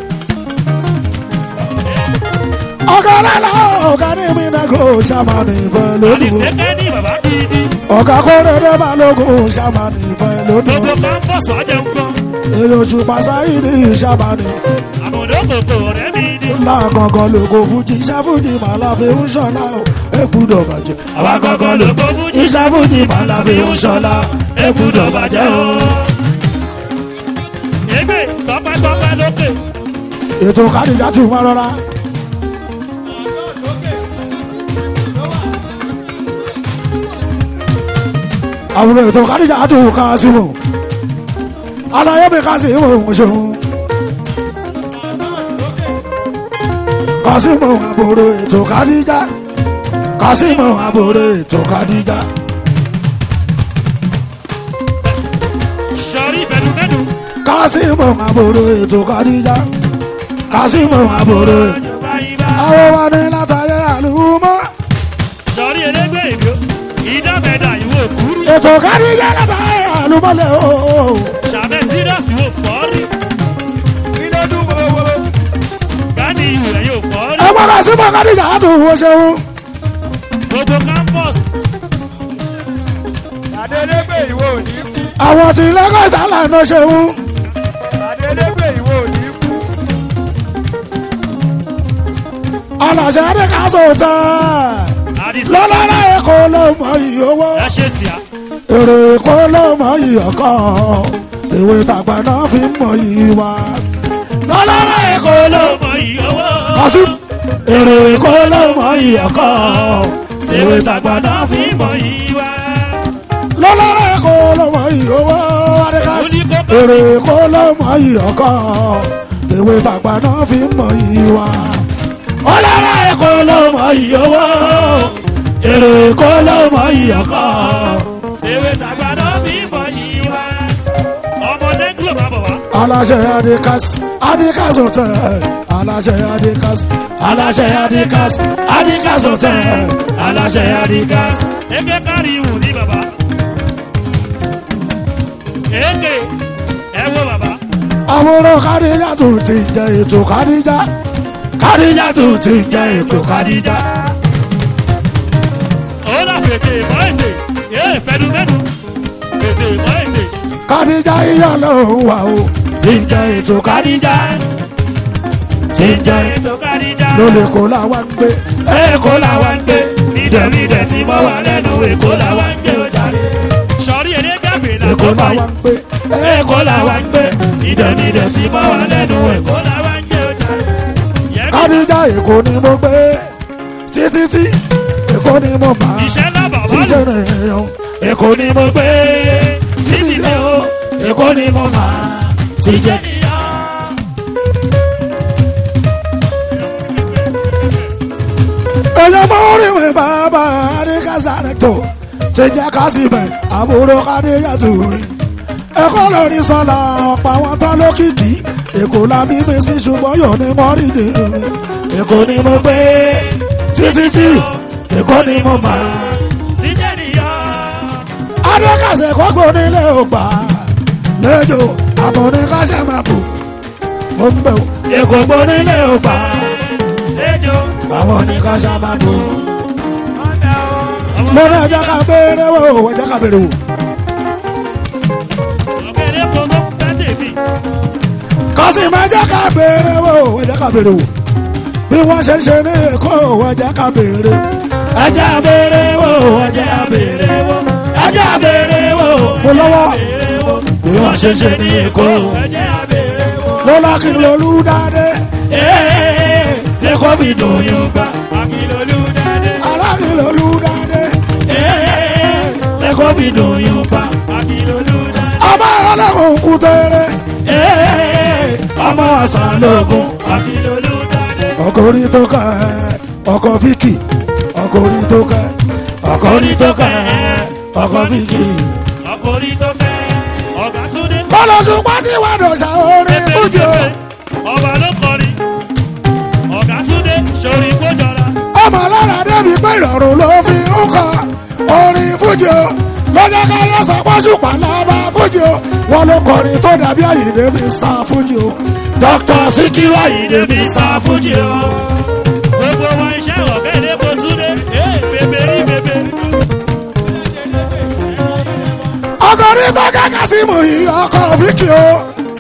ọ̀gá lálá ọ̀gá ní mi nàgó ṣàmánù ìfẹ́ lọ́dún àdìsẹ́ kẹ́ ní bàbá gidi. ọ̀gá kórèrè balógun ṣàmánù ìfẹ́ lọ́dún gbogbo campus wà jẹun gbọ́n. èrè oṣù pàṣáyìrì ṣàmánù àmọ̀dé kòkò ọ̀rẹ́ mi ni. ńlá gangan lóko fújì ṣàfùjì màláfi ń ṣọlá o èkúdọ̀ bàjẹ́ àwa gangan ló gbó fújì. ìṣàfùjì màláfi ń ṣọlá èkúdọ̀ bàjẹ́ o. Ègbè tọpẹ́tọpẹ́ lókè. ètò kádìjà tún wọn rọra. àwọn ètò kádìjà tún ká sí wọn. aláyé mi ká sí wọn òun ṣeun. kásìmọ̀ àbúrò ètò kádìjà kásìmọ̀ àbúrò ètò kádìjà. sọrí fẹnufẹnu. kásìmọ̀ àbúrò ètò kádìjà kásìmọ̀ àbúrò ètò. Báyìí àwọn wa ní látàyè àlùmọ́. sọrí elégbé ìlú. ìdámẹ́dà ìwò kúrú. ètò kádìjà látàyè àlùmọ́lẹ̀ ooo. sàbẹ̀ sírọ́ọ̀sì wò fọ́ọ̀rì. kí ló dún gbogbo? gani ìwò rẹ̀ yóò fọ́ọ̀rì. ẹ gbọ́dọ̀ sí mọ́ kádìjà tó wọ́n ṣeun. gbogbo campus. Adélégbè ìwọ ò ní kú. àwọn tí lagos àlànà ṣeun. Adélégbè ìwọ ò ní kú. aláṣẹ adékàsó tẹ. àdìsá lọ́lọ́lá èkó ló mọ iye owó. ẹ ṣe sí a. èrè èkó ló mọ iye ọkọ. ìwé tàgbà náà fi ń mọ iye wa. lọ́lọ́lá èkó ló ó mọ ìyówó. kọsí. èrè èkó ló mọ iye ọkọ. ìwé tàgbà náà fi ń mọ iye ìwà. lọ́lọ́lá èkó ló mọ iye owó. adékàsí. èrè èkó ló mọ iye ọkọ. ìwé tàgbà náà fi ń mọ iye wa. ọlọ́lá èkó ló mọ iye owó. èrè èkó ló mọ iye ọkọ. ṣèwé tàgbàdo fi mọ ìwà. ọmọdé gúlò máa bọ̀ wá. aláṣẹ adikas adikas hotel aláṣẹ adikas aláṣẹ adikas adikas hotel aláṣẹ adikas. eke kárí ìwù ní bàbá. eke ẹ wo bàbá. àwòrán kádìjà tó ti jẹ ètò kádìjà kádìjà tó ti jẹ ètò kádìjà. ó là fètè mọ́ ètè. ee fẹnufẹnu. fètè mọ́ ètè. kádìjà iyọ̀ ló ń wà o ti jẹ ètò kádìjà ti jẹ ètò kárìjà. lólè kó làwọn ń gbé èkó làwa ń gbé. nídẹ̀ẹ́dẹ̀ tí mo wà lẹ́nu èkó làwa ń gbé ọjà rẹ̀. sọ̀rí èdè gàgbé là èkó tó báyìí. làwọn ń gbé èkó làwa ń gbé. nídẹ̀ẹ́dẹ̀ tí mo wà lẹ́nu èkó làwa ń gbé ọjà rẹ̀. yẹ́nì kádìjà èkó ni mo gbé títí tí èkó èkó ni mo bá iṣẹ́ náà bàbá ti lò. jẹ́rẹ̀ èèyàn èkó ni mo gbé títí dé o èkó ni mo bá ti jẹ́. èèyàn mọ orí mi bàbá adékásá rẹ̀ tó ṣe jẹ́ ká sì bẹ̀ àbúrò kádéyàtò rí ẹ̀kọ́ lórí sọ́la ọ̀pọ̀ àwọn tán lókìkí èkó la bí mi sí ṣùgbọ́n yóò ní mọ́rìndì mi èkó ni mo gbé títí tí èkó ni mo máa jíjẹ́ nìyá. adékàsẹ̀ kọ́gbó nílé ògbà lẹ́jọ́ àbọ̀nìkàsẹ̀ máa bù ó ń bẹ̀ wò èkó gbó nílé ògbà Ejò. àwọn oníkàsẹ̀ máa bù Ọ̀dà o. mo ní ẹjẹ́ ká béèrè wò ẹjẹ́ ká béèrè wò Ọ̀gẹ̀dẹ̀ pọ̀mọ́ tẹ́tẹ̀ mi. kọ́sì máa jẹ́ ká béèrè wò ẹjẹ́ ká béèrè wò bí wọ́n ṣe ń ṣe ní èkó ẹjẹ́ ká béèrè ẹjẹ́ béèrè wò ẹjẹ́ béèrè wò ẹjẹ́ béèrè wò mo lọ́wọ́ bí wọ́n ṣe ń ṣe ní èkó Ẹ̀jẹ̀ abèrè wo. lọ́lá kí ló lù dáadé ẹ̀kọ́ fi dùn yín gbà Akílolú dẹ́dẹ́. ará kí ló lù dáadé ẹ̀kọ́ fi dùn yín gbà Akílolú dẹ́dẹ́. ọmọ ọlọ́run kú tẹ́rẹ́ ọmọ àṣà lógún. Akílolú dẹ́dẹ́. ọkọ orí tó ká ẹ ọkọ fíkì ọkọ orí tó ká ẹ ọkọ orí tó ká ẹ ọkọ fíkì. Ọkùnrin tó kẹ́. Ọ̀gá Túndé. bọ́lá ṣùgbọ́n tí wàá dọ̀ṣà orin fújì o Ọba ló kọrin. Ọ̀gá Túndé sori kójọra. ọmọ lára débi pé ìrọ̀rùn ló fi ń kọ orin fújì o lọ́jọ́ káyọ̀ sọ pé ṣùpá lábá fújì o wọn ló kọrin tó dàbí àyèdè mr fújì o dr sikiru àyèdè mr fújì o. Gbogbo wa iṣẹ́ ọ̀gẹ̀dẹ̀ bó Túndé. Ee bèbè rí bèbè. ọkùnrin tó kẹ́kẹ́ sí mú yìí ọkọ̀ fíkì o.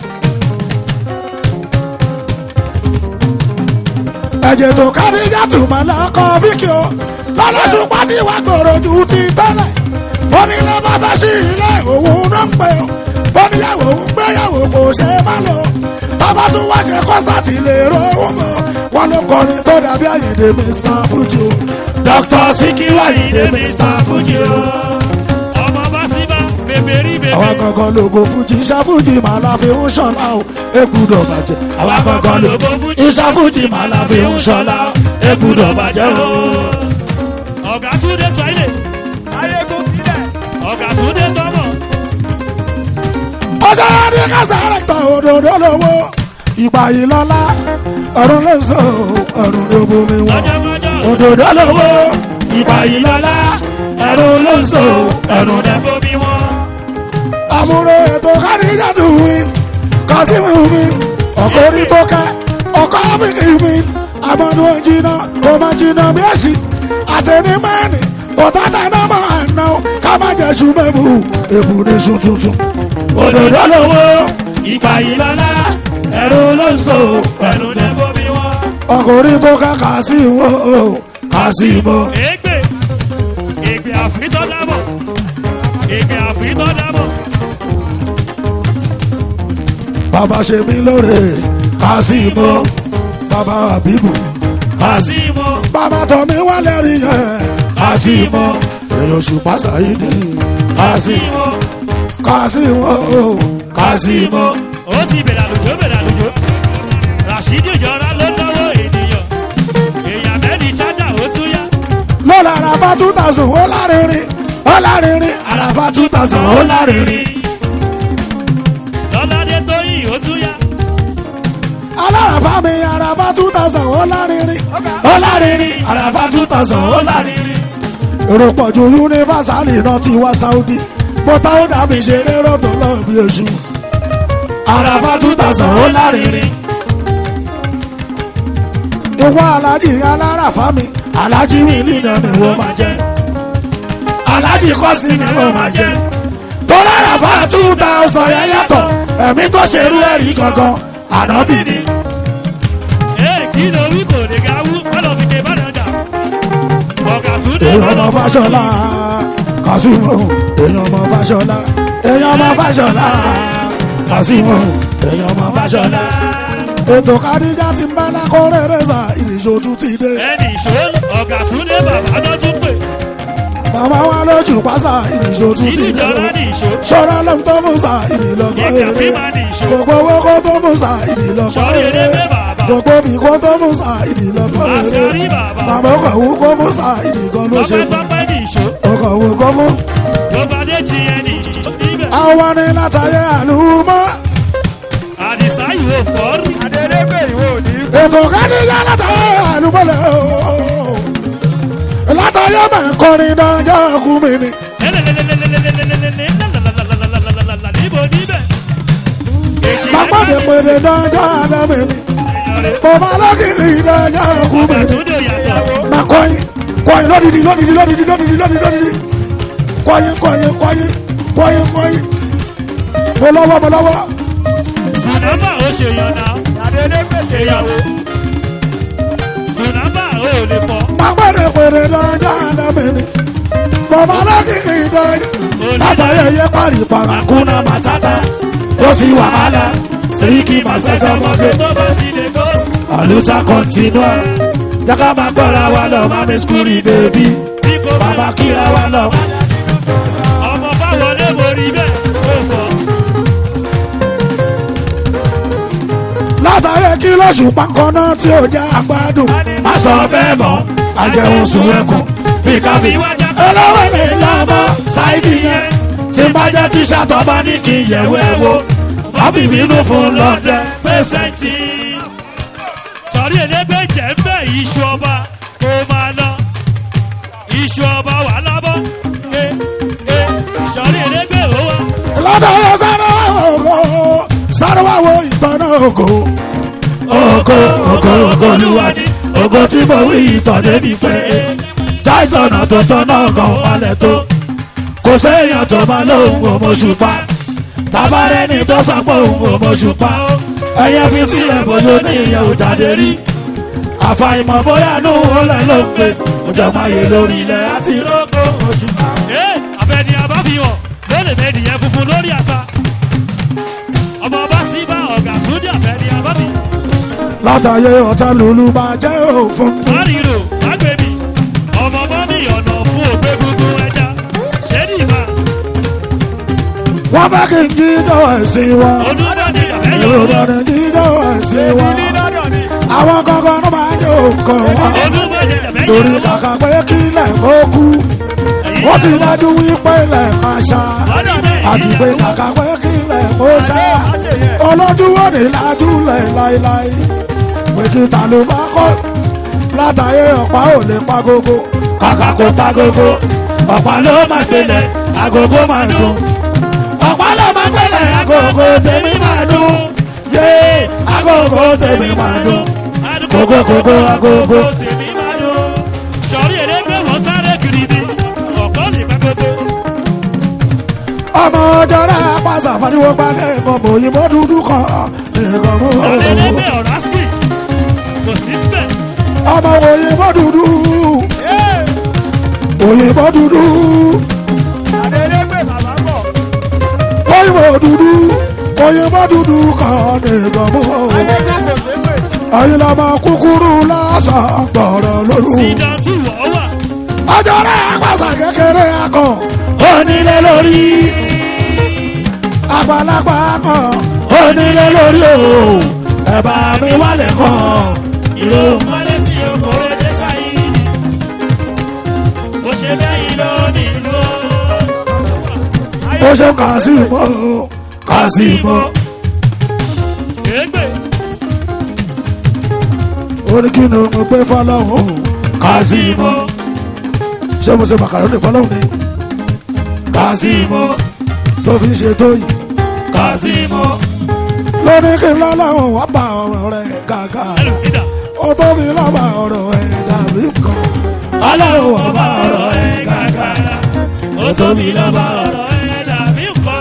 ẹ̀jẹ̀ tó kárí yàtù máa lọ́kọ̀ fíkì o. lọ́lọ́sùn pàtí wà gbòòrò ju ti tẹ́lẹ̀. onílé bá fẹ́ sí ilé òun náà ń pè o. oníyàwó ń gbéyàwó kò ṣe é má lò. bàbá tún wá ṣe kọ́sàtì lè rówó mọ́. wọn ló kọrin tó dàbí àyèdè mr fuji o. dr sikiru àyèdè mr fuji o Ọmọ bá sí bá bèbè rí bèbè. àwa gangan lógo fújì ìṣàfújì màá la fi ń ṣọlá o èkúdọ̀ bàjẹ́. àwa gangan lógo fújì ìṣàfújì màá la fi ń ṣọlá o èkúdọ̀ bàjẹ́ o. Ọ̀gá Túndé tọ́ilẹ̀. Ayégun sílẹ̀. Ọ̀gá Túndé tọ́mọ̀. ọjọ́ ní kásáré tán òdòdó lówó ìgbà yìí lọ́lá ọ̀run ló ń sọ ọ̀run ló bomi wọn. Ọjọ́mọjọ́. òdòdó lówó ìgbà yìí lọ́lá ọ̀run ló ń sọ ọ̀run ló Ẹ̀bọ bí wọ́n. àbúrò ètò kádìjàtù mi kásímù mi ọkọ orí tó kẹ ọkọ áfíríkì mi àmọ́nú jìnnà kò má jìnnà bí èsì àtẹni mẹ́rin kò tàtà náà máa ná o ká má jẹ́ sùmẹ́bù èbù ní sùn tuntun. òdòdó lówó ìgbà yìí lọ́lá ẹ̀rù ló ń sọ pẹ̀lú ní. Ẹ̀bọ bí wọ́n. ọkọ orí tó kẹ kásímù kásímù. Ègbè. Ègbè àfitọ́ dábọ̀. Ègbè àfitọ́ dábọ̀. bàbá ṣe mí lóore kásímù bàbá àbíbù kásímù. Símọ́. bàbá tọ́ mi wá lẹ́rìí yẹn. kásìmọ́ èèyàn ṣùpá ṣàyídì. kásìmọ́ kásìmọ́ kásìmọ́. Ó sì bẹ̀rẹ̀ àlùjọ bẹ̀rẹ̀ àlùjọ. Ràṣídì ìjọra ló lọ́wọ́ ènìyàn. Èèyàn mẹ́rin chájà ó tún yá. lọ́la àràfà two thousand ó lárinrin ó lárinrin àràfà two thousand ó lárinrin. Lọ́ládé tó yìn ó tún yá. aláràfà mi àràfà two thousand ó lárinrin ó lárinrin àràfà two thousand ó lárinrin. èrò pọ̀jù yunifásálì náà ti wá sáúdí bọ́tà ó dàbí ṣeré rọ́tò lọ́ọ̀ bí oṣù. àràfà two thousand ó lárinrin. ìwọ alájì aláràfà mi alájì mi nínú ni wọ́n máa jẹ́ alájì kọ́sì ni wọ́n máa jẹ́ tó láràfà two thousand yẹn yàtọ̀ ẹ̀mí tó ṣerú ẹ̀rí gangan ànábì ni. Ee kí ló wí kò lè ga wú. Wọ́n lọ fi ké bá nàjà. Ọ̀gá Túndé èèyàn ọmọ fàṣọlá kàṣímù èèyàn ọmọ fàṣọlá èèyàn ọmọ fàṣọlá kàṣímù èèyàn ọmọ fàṣọlá. ètò kàdíjà ti ń bá lákọ́ rẹ̀ rẹ̀ sà ìrìnsò tún ti dé. ẹnì ìṣó ọ̀gá túndé bàbá náà tún pè bàbá wa lójú pásá ìdìjọ tún ti ìdíjọra lẹ́nu ní ìṣó ṣọ́ra lẹ́nu tó fún sa ìdìlọ́gbọ́ ìgbà eré tí máa ní ìṣó gbogbo owó kó tó fún sa ìdìlọ́gbọ́ sọ̀rọ̀ eré èdè pé bàbá gbogbo bí kó tó fún sa ìdìlọ́gbọ́ eré àṣírí bàbá bàbá ọkọ̀ wú kó fún sa ìdìgan ló ṣe tọ́pẹ́ tọ́pẹ́ ní ìṣó ọkọ̀ wú kó fún. gbogbo adé ti yẹn ní ìṣó níbẹ̀ àwa ni látàyè àlùmọ́ àdìsá ìwò fọ́ọ̀rù adélégbè ìwò ní. ètò kádìyà látàyè àlùmọ́lẹ̀ ooo látàyè mẹ́kọrin dájọ́ kú mi ni. níbo níbẹ̀ bàbá mi pèrè dájọ́ àná mi ni. bàbá lọ́kìrì dájọ́ kú mi ọ̀gá ni. túndé yàtọ̀ ma kọyin kọyin lódìdí lódìdí lódìdí lódìdí lódìdí lódìdí kọyin kọyin kọyin kọyin kọyin mo lọ́wọ́ mo lọ́wọ́ tsunama ó ṣe yan náà adélégbè ṣèyàwó. tsunama ó lè fọ́ pàpẹ́rẹ́ pèrè dájọ́ àná mi ni. bàbá lọ́kìrì dájọ́ látàyè yẹ parí parakuna matata kó sí wàhálà sèyíkì màsẹ́sẹ́ mọ́gẹ́. tó bá ti lè kó sí àlùtà kọ́ntínúà jaka máa gbọ́ra wa lọ mami skuli bèbí bí kò bá bàbá kíra wa lọ. ọmọ bá wọlé borí bẹ́ẹ̀ ó fọ́ látàrí kí lóṣù pankọ́nà tí ó jẹ́ àgbàdùn má sọ bẹ́ẹ̀ mọ́ àjẹun sùn ẹkùn bí káfí. olówó ni lọ́mọ ṣáìdì yẹn tí n bá jẹ́ tíṣà tó bá ní kí n yẹ̀wò ẹ̀ wo má fi bínú fún lọ́dẹ pẹ́sẹ́ntì. sọ̀rí ẹ̀dẹ́gbẹ́ jẹ́ ń bẹ̀ iṣu ọba kó máa lọ iṣu ọba wà lábọ́ ẹ ẹ sọ̀rí ẹ̀dẹ́gbẹ́ ó wá lọ́dọ̀ yẹn sáré wá wo ògo sáré wá wo ìtọ́nà ògo. ògo ògo ògo olúwa ni ògo tí mo wí ìtàn débi pé já ìtọ̀nà tó tọ́nà kan balẹ̀ tó kò séèyàn tó máa lóhùn òmòṣùpá tabarẹ́ni tó sàpọ̀ òhun òmòṣùpá ẹ̀yẹ fi sílẹ̀ bójú ní ìyẹn ò jáde rí àfàìmọ̀ bóyá nù ó lẹ̀ ló ń pè òjò máa yè lórí ilẹ̀ àti lóko òṣùpá. ẹ àfẹ́ni àbáfihàn lónìí méjì yẹn funfun lórí ata ọmọ bá sí bá ọ̀gá tún ní àfẹ́ni àbáfihàn látàyè ọ̀tá lùlù máa jẹ́ òfin. márìrò lágbèmí ọmọ bá mi ọ̀nà fún òpé gbogbo ẹja ṣé ní ìbá wọ́n fẹ́ kí n jíjọ́ ẹ̀sìn wọn. olúbọ̀dé èrò àfẹ́yọ̀ ìbàdàn jíjọ́ ẹ̀sìn wọn. ní lọ́dọ̀ ni. àwọn kankan ló máa ń jẹ́ òkò wọn. olúbọ̀dé torí àfẹ́yọ̀ kàkà pé kí ilẹ̀ kó kú. wọ́n ti dájú wípé ilẹ̀ máa ṣá. àti pé kàkà pé kí ilẹ̀ kó ṣá. olójú wo ni lájú lẹ̀ láéláé. pé kí ta ló bá kọ́. látàyè ọ̀pá ò lè pa gógó. kàkà kó pa gógó. ọ̀pá ló máa gbélé agogo máa dùn. ọ̀pá ló máa gbélé agogo tèmi máa dùn. yé agogo tèmi máa dùn. Kókó, kókó, agogo. tèmi máa dùn. sọ̀rí ẹ̀dẹ́gbẹ́ wọ́n sáré kiri ni ọ̀pọ̀ lè pẹ́ gbogbo. ọmọ ọjọ́ rẹ̀ pàṣẹ àfàdíwọ́ gbalẹ̀ ẹ̀kọ́ mọ̀ òyìnbó dúdú kan ẹ̀kọ́ mọ̀ ẹ̀dẹ́gbẹ́ ọ̀rásìkì kò sí bẹ́ẹ̀. ọmọ òyìnbó dúdú òyìnbó dúdú adélégbè bàbá bọ̀. òyìnbó dúdú òyìnbó dúdú kan ẹ̀kọ́ mọ̀ adélégbè kò sépè. ẹ̀yin lọ́mọ kúkúrú lásán gbọ̀rọ̀ lóru sídà tí wọ́n wà. ọjọ́ rẹ̀ pàṣẹ kékeré akọ onílé lórí àgbàlagbà akọ onílé lórí o ẹ̀bà mi wálé kan ìlú. Mọ́lé sí oko ẹ̀jẹ̀ sáyé. Bó ṣe bẹ́yìn ló nílò. ó ṣe kà sí mọ́ kà sí mọ́ Ègbè orí kí ni mo gbé fọlọ́hún kà sí mọ́ ṣé mo ṣe màkàrónì fọlọ́hún ni kà sí mọ́ tó fi ṣe tó yìí kà sí mọ́ lórí kí n lọ́lọ́hún wá bá ọ̀rọ̀ rẹ̀ gàgà ẹlò nídà. ó tó fi lọ́ba ọ̀rọ̀ ẹ̀ dàbí nǹkan ọlọ́run wá bá ọ̀rọ̀ ẹ̀ gàgà ó tó fi lọ́ba ọ̀rọ̀ Ọ̀rọ̀ ẹ̀ dàbí nǹkan.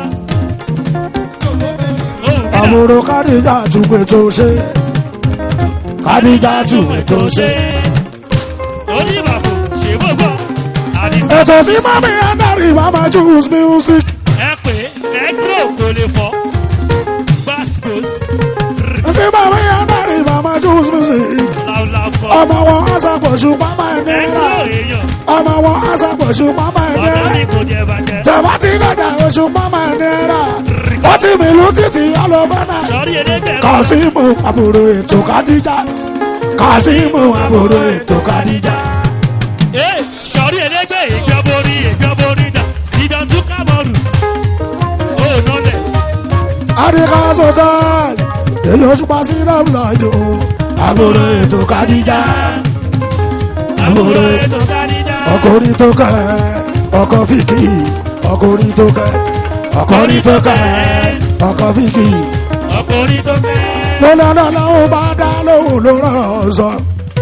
Ó nídà. àbúrò kádìjà túpè tó ṣe kádìjà túpè tó ṣe. Oníbàbò ṣe gbogbo. Àdìsá ètò tí mami adarí mama choose music ẹ pé ẹgbẹ́ kò lè fọ́. Gbàsgbòs tí mami adarí mama choose music làwùlàwù kọ́. ọmọ wọn aṣàpọ̀ṣù pápá ẹ̀ ẹ̀kọ́ náírà èèyàn ọmọ wọn aṣàpọ̀ṣù pápá ẹ̀ ọ̀dọ́ náírà mi kò jẹ bàjẹ́. tẹ̀wá ti dájà oṣù pápá ẹ̀ náírà ó ti mìlú títí ọlọ́fẹ́ náà sọ̀rí ẹlẹ́gbẹ̀ẹ́ kàṣímù àbúrò ètò kàdíjà kàṣímù àbúrò ètò kàdíjà. Ee, sọ̀rí ẹlẹ́gbẹ́ ìjọba orí ìjọba orí dà sídàn tún kámọ́rù. Ó nọlẹ̀. àdìgá sọ̀tàn èyí oṣù pa sí ramsa jò àbúrò ètò kàdíjà Àbúrò ètò kádìjà. ọkùnrin tó kẹ ọkọ fìkì ọkùnrin tó kẹ ọkùnrin tó kẹ ọkọ fìkì Ọkùnrin tó fẹ́. lọ́lọ́lọ́ lọ́wọ́ bá dá lóhùn ló rọrọ̀ sọ.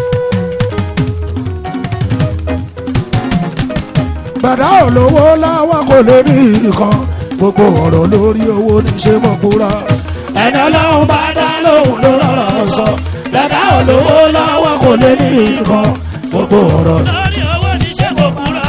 bàdá olówó láwọn kò lè ní nǹkan gbogbo ọ̀rọ̀ lórí owó ní ṣe mọ̀ kúra. ẹ̀dá lọ́wọ́ bá dá lóhùn ló rọrọ̀ sọ. bàdá olówó láwọn kò lè ní nǹkan gbogbo ọ̀rọ̀. Lórí owó ní ṣé kò kúrò.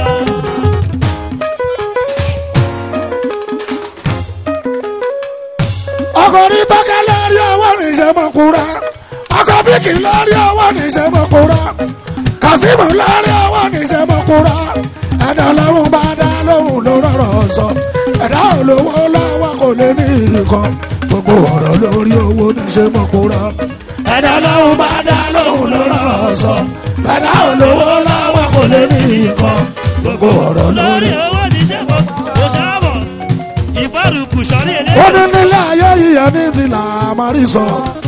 ọkùnrin tọ́kẹ́ lórí ọwọ́ ní ṣe mọ̀ kúra. ọkọ̀ bíkì lórí ọwọ́ ní ṣe mọ̀ kúra. kàsímù lórí ọwọ́ ní ṣe mọ̀ kúra. ẹ̀dá lọ́rùn bá dá lóhùn ló rọrọ̀ sọ. ẹ̀dá olówó lọ́wọ́ kò lè ní nǹkan. gbogbo ọ̀rọ̀ lórí owó ní ṣe mọ̀ kúra. ẹ̀dá lọ́rùn bá dá lóhùn ló rọrọ̀ sọ. ẹ̀dá olówó lọ́wọ́ kò lè ní nǹkan. gbogbo ọ̀rọ̀ lórí Lórí owó ní ṣé kò kò sábọ̀. Ìfọ̀rùkù sọ̀rí ó ní ẹlẹ́gbẹ́. nílé ayé yíyẹ ní ti là máa rí sọ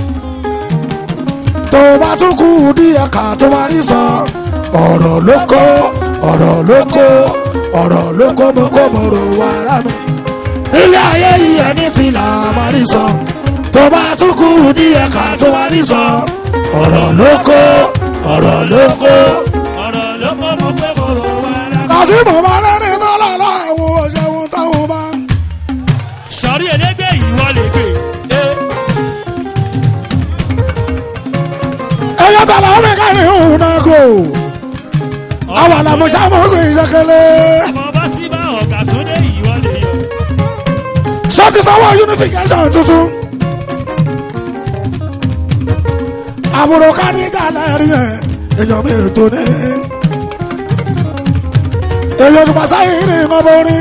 tó bá tún kú díẹ̀ ká tó máa rí sọ ọ̀rọ̀ ló kó ọ̀rọ̀ ló kó ọ̀rọ̀ ló kó mo kó mo rò wá rà mí nílé ayé yíyẹ ní ti là máa rí sọ tó bá tún kú díẹ̀ ká tó máa rí sọ ọ̀rọ̀ ló kó ọ̀rọ̀ ló kó. Ọ̀rọ̀ ló kọ́ mọ́ pé mo rò wá rà. kàṣímù bá rẹ́ni tó lọ láwọn òṣèlú táwọn bá. Sọ̀rí ẹlẹ́gbẹ́ ìwọ lè gbé. Ee, ẹyọ tàlà ó mi ká ní òun náà kò. àwọn àlàmúṣà mọ̀ sí ìṣẹ́kẹ́lẹ́. Ọmọ bá sí bá ọ̀gá tó dé ìwọ lè yọ. ṣọ́ọ̀tì sanwó unification tuntun. àbúrò káníkà lẹ́rìí ẹ̀ èèyàn mi ètò ní. èèyàn tó pàṣẹ yìí ní ìmọ̀ borí.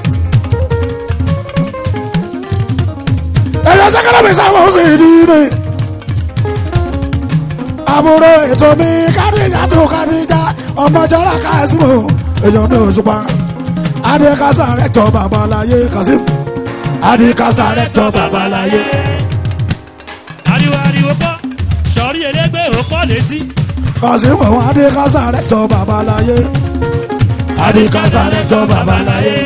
èèyàn sẹ́kẹ́lẹ́ mi sáwọ́ sí ìdí mi. àbúrò ètò mi káníjà tó káníjà ọmọjọ́ra kásìmù èèyàn mi ò ṣùpá. adékásá rẹ̀ tọ́ babaláyé kásìmù adikasa rẹ tọ babaláyé. Ariwo ariwo kọ́. Sọ̀rí ẹlẹ́gbẹ́ ò kọ́ létí. kọsímọ̀ wọn adikasa rẹ tọ babaláyé. adikasa rẹ tọ babaláyé.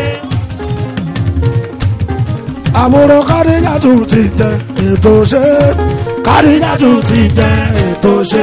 àbúrò kádìjà tún ti tẹ ètò ṣe kádìjà tún ti tẹ ètò ṣe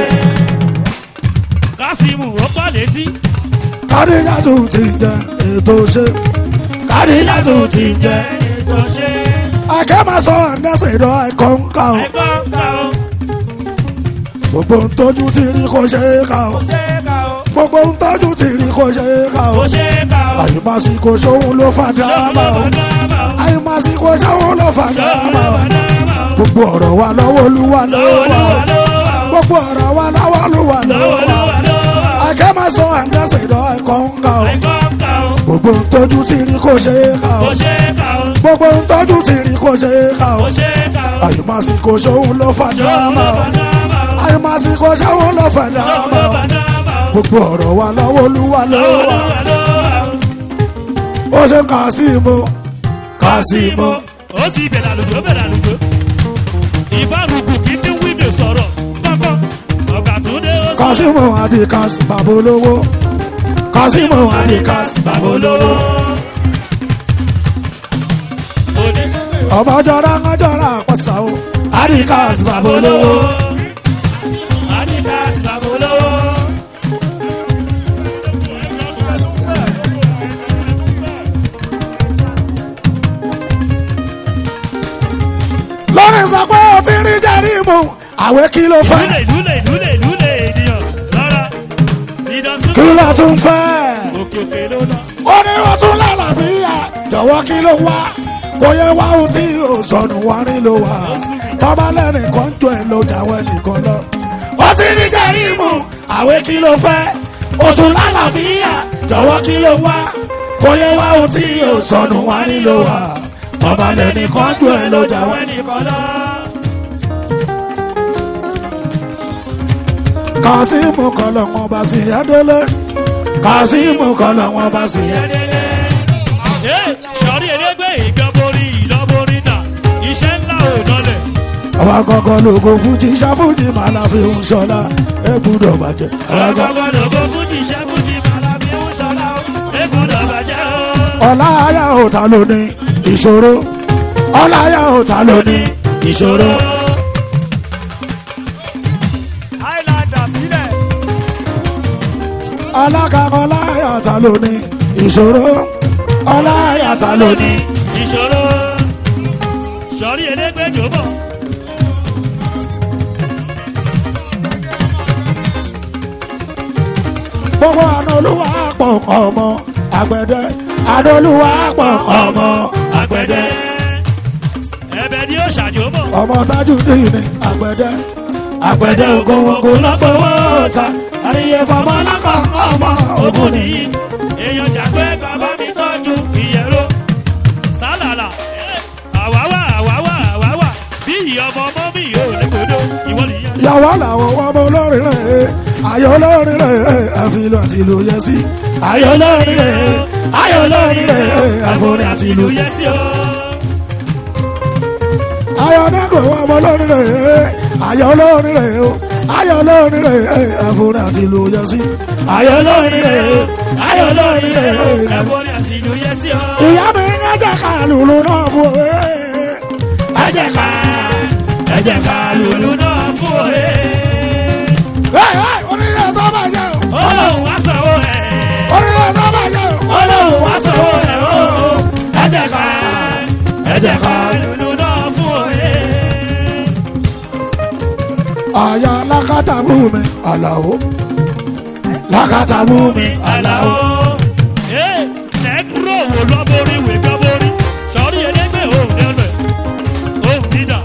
Kásímù ò kọ́ létí. kádìjà tún ti tẹ ètò ṣe kádìjà tún ti tẹ. Ètò ṣe. akẹ́mọ̀sọ ẹ̀ndẹ́sẹ̀ ìdọ̀ ẹ̀kọ́ ń kà ó Ẹ̀kọ́ ń kà ó. gbogbo ń tọ́jú ti rí kó ṣe é kà ó Kò ṣe é kà ó. gbogbo ń tọ́jú ti rí kó ṣe é kà ó. Kò ṣe é kà ó. àyùmásíkò sóhun ló fà Lọ́wọ́ dáàmà ló o bá dábà ó. àyùmásíkò sóhun ló fà Lọ́wọ́ dáàmà ló o bá dábà ó. gbogbo ọ̀rọ̀ wa lọ́wọ́ olúwa Lọ́wọ́ lọ́wọ́ ló wa wà o lọ́wọ́ ó. gbogbo ọ̀rọ̀ wa lọ́wọ́ olúwa Lọ́wọ́ lọ́wọ́ ló wa wà lọ́wọ́ ó. akẹ́mọ̀sọ àǹdẹ́sẹ̀ ìdọ̀ ẹ̀kọ́ ń kà o Ẹ̀kọ́ ń kà ó. gbogbo ń tọ́jú ti rí kó ṣe é kà o Kò ṣe é kà ó. gbogbo ń tọ́jú ti rí kó ṣe é kà o Kò ṣe é kà ó. àyùmásíkò sóhun ló fà Lọ́wọ́ dáàmà ló o bá dábà ó. àyùmásíkò sóhun ló fà Lọ́wọ́ dáàmà ló o bá dábà ó. gbogbo ọ̀rọ̀ wa lọ́wọ́ olúwa Lọ́wọ́ lọ́wọ́ ló wa wà lọ́wọ́ ó. ó ṣe kà sí mo kà sí mo. ó ti bẹ̀rẹ̀ àlùjọ bẹ̀rẹ̀ àlùjọ. ìfárùkù kì í dín wíńdò sọ̀rọ̀ kọ́kọ́ ọ̀gá tó dé ó sọ. kásímù adikas babolówó kásímù adikas babolówó òde ọmọjọra ńjọra àpàṣà o adikas babolówó adidas babolówó. lórí sọ pé o ti rí jẹ́rí mu àwẹ̀ kí ló fẹ́ lúlẹ̀ lúlẹ̀ lúlẹ̀ lúlẹ̀ ènìyàn lọ́ra sídán tún. kí ló tún fẹ́ òkè òkè ló lọ. ó ní o tún lálàáfíà jọ̀wọ́ kí ló wá kò yẹ wá ohun tí o sọnù wá rí ló wà tọ́ba lẹ́rìn kan jọ ẹ̀ ló jáwé nìkan lọ ó ti ní kẹrìmù àwẹ̀ kí ló fẹ́ o tún lálàáfíà jọ̀wọ́ kí ló wá kò yẹ wá ohun tí yóò sọnù wá nílò wá ọba lẹ́nìkan jù ẹ lọ́jà wẹ́ nìkan lọ. kàsímù kọlọ̀ wọn bá sí ẹdẹlẹ kàsímù kọlọ̀ wọn bá sí ẹdẹlẹ. sọ̀rí elégbé ìgbàborí ìlọ́borí náà iṣẹ́ ńlá ò lọlẹ̀. àwa kankan lóko fújì ṣàfújì màá la fi ń sọlá ẹ gbúdọ̀ bàjẹ́. àwa kankan ọgọgọ lògó fújì iṣẹ́ fújì màlábí ń sọlá o egbùdọ̀ bàjẹ́ o. ọ̀la ayá òta ló ní ìṣòro ọ̀la ayá òta ló ní ìṣòro. Highlander sílẹ̀. alákàkọ́ láyà òta ló ní ìṣòro ọ̀la ayá òta ló ní. ìṣòro sọ̀rí elégbé jòbọ̀. gbogbo àna olúwa pọ̀ ọmọ àgbẹ̀dẹ àna olúwa pọ̀ ọmọ àgbẹ̀dẹ ẹ̀bẹ̀ ni ó ṣàjòbọ̀. ọmọ Tajudeen ní àgbẹ̀dẹ àgbẹ̀dẹ ògòwògò lọ́gbọ̀wọ́ ta àríyé fọmọ lákọ̀ ọmọ ogun nìyí. èèyàn jàgbé bàbá mi tọ́jú ìyẹ̀rọ. sálàlà àwáwá àwáwá àwáwá bí ìyọmọ ọmọ mi yóò lè kodo ìwọ nìyẹn. yàwó làwọn ọmọ olórin rẹ̀ ayọ̀ olórin rẹ̀ àfihàn àti ìlú yẹ sí ayọ̀ olórin rẹ̀ ayọ̀ olórin rẹ̀ àforin àti ìlú yẹ yẹ sí o. ayọ̀ dẹ́kun ọmọ olórin rẹ̀ ayọ̀ olórin rẹ̀ ayọ̀ olórin rẹ̀ àforin àti ìlú yẹ sí ayọ̀ olórin rẹ̀ ayọ̀ olórin rẹ̀ ẹ̀bọ̀n àti ìlú yẹ sí o. ìyá mi ń jẹ́ ká lùlù náà fún ẹ. ẹ jẹ́ ká ẹ jẹ́ ká lùlù náà fún òye. onílé tó bá jẹ́ o ọlọ́run wá sanwó ẹ̀. onílé tó bá jẹ́ o. ọlọ́run wá sanwó ẹ̀ o. ẹ jẹ́ ká ẹ jẹ́ ká lùlù náà fún òye. àyà lákàtà mú mi àlàó lákàtà mú mi àlàó. Ee, nẹ́gúrò wò lọ́bórí wè gbọ́bórí. Sọ̀rí elégbè òun ní ọ̀nà ẹ̀. Òun dídà.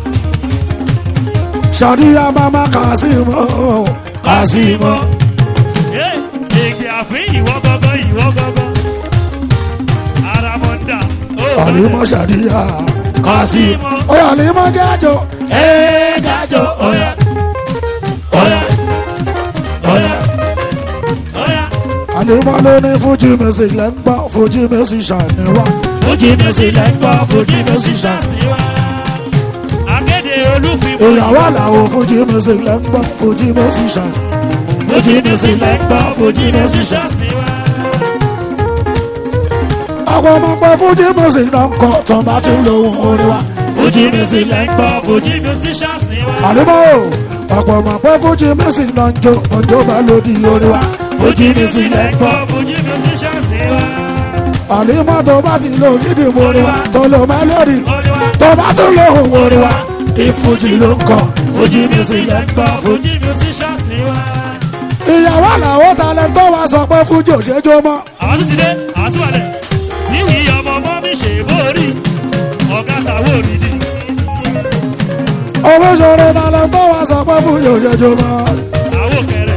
sàdíyà mama kàsímọ́ kàsímọ́. Ee, ègbè àfin ìwọ gọ́gọ́ ìwọ gọ́gọ́. Aramọ̀ndà. àlímọ́ sàdíyà kàsímọ́. oyè àlímọ́ jájọ. Ee, jájọ ọ̀yà. Ọ̀yà. Ọ̀yà. Ọ̀yà. àlímọ́ ló ní fújì music lẹ́ ń gbọ́ fújì music ṣàníwá. Fújì mẹ́sì lẹ́ ń gbọ́, fújì mẹ́sì ṣàṣìwá. Akéde olúfin mú ìyàwó àlàó fújì music lẹ́ ń gbọ́ fújì music ṣàníwá. Fújì mẹ́sì lẹ́ ń gbọ́, fújì mẹ́sì ṣàṣìwá. àwọn ọmọ pẹ́ fújì music náà ń kọ́ tó bá ti ń lo ohun orin wa. Fújì music lẹ́ ń gbọ́, Fújì musicians ni wá. àlímọ́ ọ̀pọ̀ ọmọ pẹ́ fújì music náà ń jó ọjọ́ bá lòdì orin wa. Fújì music lẹ́ ń gbọ́, Fújì musicians ni wá. àlímọ́ tó bá ti lo dídì orin wa tó lo mẹ́lẹ́rì Olúwa, tó bá tún lo ohun orin wa. ìfújì ló ń kọ́ Fújì music lẹ́ ń gbọ́, Fújì musicians ni wá. ìyàwó àlàó talẹ̀ tó wá sọ pé fújì ò ṣe jó mọ́. Àwọn tún ti dé, àwọn tún wà lẹ̀. Níwì ọmọ ọmọ mi ṣe bórí. Ọ̀gá tàwọn òrìdì. olóṣèré talẹ̀ tó wá sọ pé fújì ò ṣe jó mọ́. Àwọn òkèrè.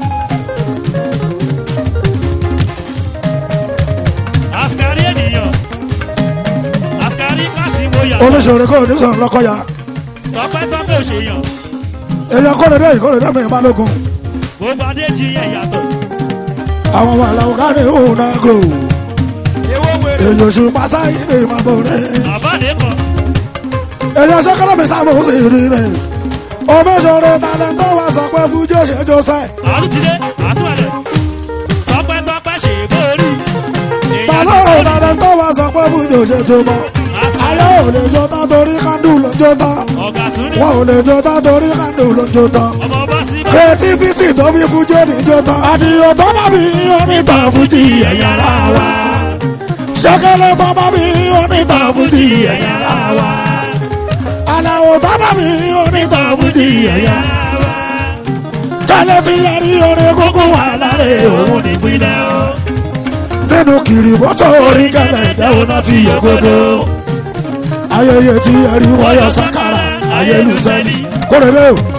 Àsìkárí ènìyàn. Àsìkárí kásìmó yàtọ̀. olóṣèré kò ní sọ̀rọ̀ lọ́kọ̀yà Tọ́pẹ́ tọ́pẹ́ òṣèyàn. èèyàn kò lè dé ìkórè dé mi balógun Gbogbo adé ti yẹ yàtọ̀. àwọn ọmọ àlàó kárí òun náà gò Èwo wèrè. èèyàn oṣù pásáyì ní ìmọ̀bọ̀ rẹ̀ Àbáde kan. èèyàn sẹ́kọ̀rọ̀ mi sábà ó sì rí rẹ̀ olóṣèré talẹ̀ tó wá sọ pé fújì ò ṣe jó sẹ́ àwọn ti dé àtúwàlẹ̀ tọpẹ́ tọpẹ́ ṣe bórí. balọ̀ talẹ̀ tó wá sọ pé fújì ò ṣe jó mọ́ ayé ò lè jó tán torí kándù ló jó tán ọ̀gá tún ní wọn ò lè jó tán torí kándù ló jó tán. ọmọ bá sí bá. creativity tó fi fújì òdìjọ tán. àdìyàn tó bá mi onítàn fújì ẹ̀yà ara wa. ṣẹ́kẹ́lẹ́ tó bá mi onítàn fújì ẹ̀yà ara wa. aláwọ̀ tó bá mi onítàn fújì ẹ̀yà ara wa. kálẹ̀ tí yẹrí orin kókó wà lára òun nípínlẹ̀ o. nínú kiri mọ́tò orí kẹlẹ̀ ìdáwọ́ náà ti yẹ gbogbo. ayẹyẹ tí yẹrí wọ́yọ̀ sákàrà ayélujára kórèlé o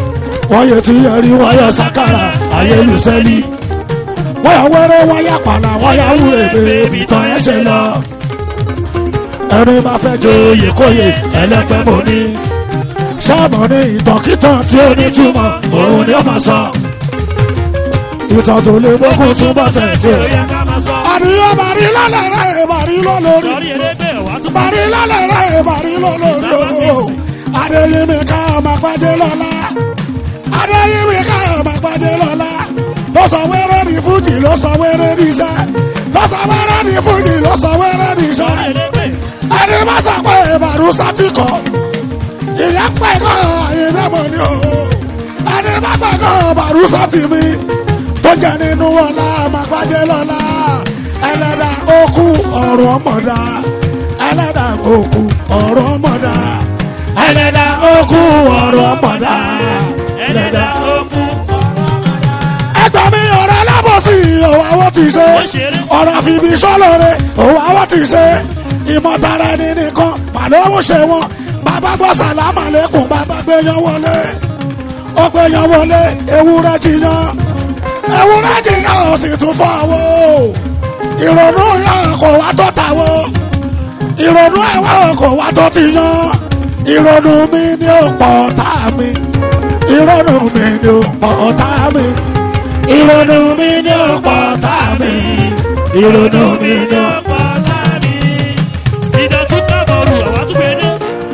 wọ́n yẹ ti yẹrí wọ́n yẹ sakara ayélujáfẹ́lì wọ́n yà wẹ́rẹ́ wọ́n yà pàlà wọ́n yà wúre bèbí tán ẹ̀ ṣe lọ. ẹni bá fẹ́ joyè kóyè ẹlẹ́gbẹ́ mo ní. sáàmù ní ìtànkìtàn tí ó ní túmọ̀ òun ni ó máa sọ. ìtàn tó lè gbógun túbọ̀ tẹ̀ tí ó. ó yẹ ká máa sọ. àníyàn bàrí lálẹ́ rẹ̀ bàrí lọ́lọ́rí lórí erégbè wà tún bàrí lálẹ́ rẹ̀ bàrí lọ́lọ́rí o. adéyẹmí ká máa gbájẹ́ lọ́la adéyẹmí ká máa gbájẹ́ lọ́la ló sọ wẹ́rẹ́ ní fújì ló sọ wẹ́rẹ́ ní iṣẹ́ ló sọ wẹ́rẹ́ ní fújì ló sọ wẹ́rẹ́ ní iṣẹ́ erégbè ẹni má sọ pé ìbàdàn sátì kọ ìyá pẹ́ kọ́ àyẹ̀dẹ́mọ̀ ni o ẹni má pẹ́ kọ́ ìbàdàn sátì mi tó jẹ́ nínú ọ̀la màgbájẹ́ lọ́la ẹlẹ́dà okú ọ̀rọ̀ ọmọdà ẹlẹ́dà okú ọ̀rọ̀ ọmọdà ẹlẹ́dà okú ọ̀rọ̀ ọmọdà ẹlẹ́dà okú ẹgbẹ́ mi ọ̀rọ̀ alábọ̀sí òwò àwọn ti ṣe Ó ṣeré. ọ̀rọ̀ àfibí sọ́lọ́rẹ́ òwò àwọn ti ṣe ìmọ̀tara ẹni nìkan màlúù ṣe wọn bàbá gbọ́ sàlámà lẹ́kùn bàbá gbẹ̀yàn wọlé ó gbẹ̀yàn wọlé ewúrẹ́ jiyàn ewúrẹ́ jiyàn ó sì tún fọ́ àwọ̀ ìrònú yàn kò wá tó tàwọ̀ ìrònú ẹ̀wọ̀ kò wá tó ti yan ìrònú mi ni ó pọ̀ tá mi ìrònú mi ni ó pọ̀ tá mi ìrònú mi ni ó pọ̀ tá mi ìrònú mi ni ó. ọ̀pọ̀ tàbí sídà tún kábọ̀rù àwọn tún gbé ní.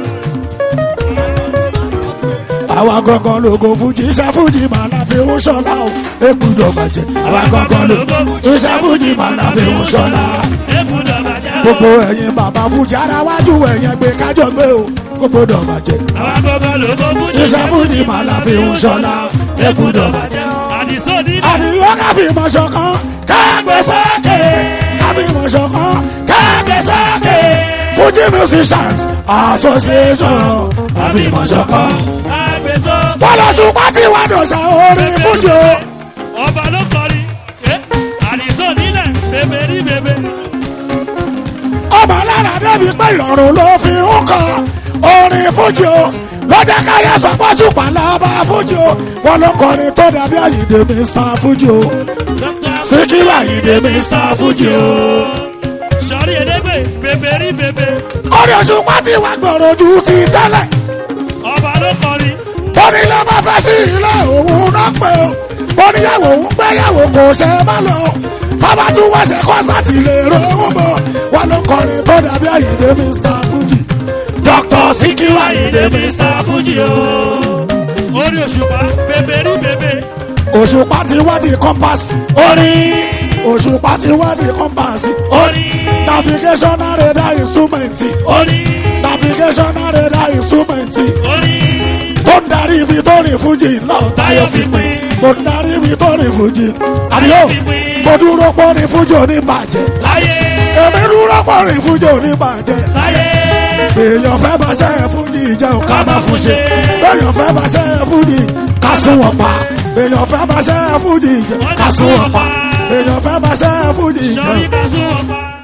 àwa gangan lógo fújì iṣẹ́ fújì máa la fi ń ṣọlá o èkúdọ̀ bàjẹ́ àwa gangan lógo iṣẹ́ fújì máa la fi ń ṣọlá ẹ̀kúndọ̀ bàjẹ́ o. gbogbo ẹ̀yin bàbá fújì ara wájú ẹ̀yẹn gbé kájọ gbé o gbogbo dọ̀ bàjẹ́ àwọn agogo lógo fújì. iṣẹ́ fújì máa la fi ń ṣọlá èkúdọ̀ bàjẹ́. àdìsó nílẹ̀. àdìyó káfí mọ̀ ṣọ̀kan káàgbé sókè káfí mọ̀ ṣọ̀kan káàgbé sókè fújì musicians association káfí mọ̀ ṣọ̀kan. àgbèsọ. bọ́lọ̀ṣù pátí wà dọ̀ṣà orin fújì o. ọba ló kọrin. Eh, àdìsó nílẹ̀ bèbè rí bèbè. ọmọ lára débi pé ìrọ̀rùn ló fi ń kọ orin fújì o lọ́jà káyà sọ́pọ̀ ṣùpá lábá fújì o wọn ló kọrin tó dàbí àyíǹde mr fújì o síkírù àyíǹde mr fújì o. sọrí elégbè bèbè rí bèbè. orin òṣùpá ti wà gbọ̀rọ̀ ju ti tẹ́lẹ̀ ọba ló kọrin. bóni ló bá fẹ́ sí ilé òun náà pé o bóníyàwó òun gbéyàwó kò ṣe má lọ bàbá tún wá ṣe kọ́sàtì lè rówó bọ̀ wọn ló kọrin tó dàbí àyíǹde mr fújì dr síkírù àyíǹde mr fújì o. orí òṣùpá bèbè rí bèbè. òṣùpá ti wá di kọ́mpásì orin òṣùpá ti wá di kọ́mpásì orí navigational radar instrument orí navigational radar instrument orí. tó ń darí ibi tó rìn fújì náà táyọ̀ fi pín mo ń darí ibi tó rìn fújì àdìyó mo dúró pọ́ ní fújì oníbàjẹ́ láyé èmi dúró pọ́ ní fújì oníbàjẹ́ láyé. èèyàn fẹ́ bá ṣe fújì jẹ́ ò ká má fún ṣe èèyàn fẹ́ bá ṣe fújì ká sún wọn pa èèyàn fẹ́ bá ṣe fújì jẹ́ ká sún wọn pa èèyàn fẹ́ bá ṣe fújì jẹ́ sọrí ká sún ọba.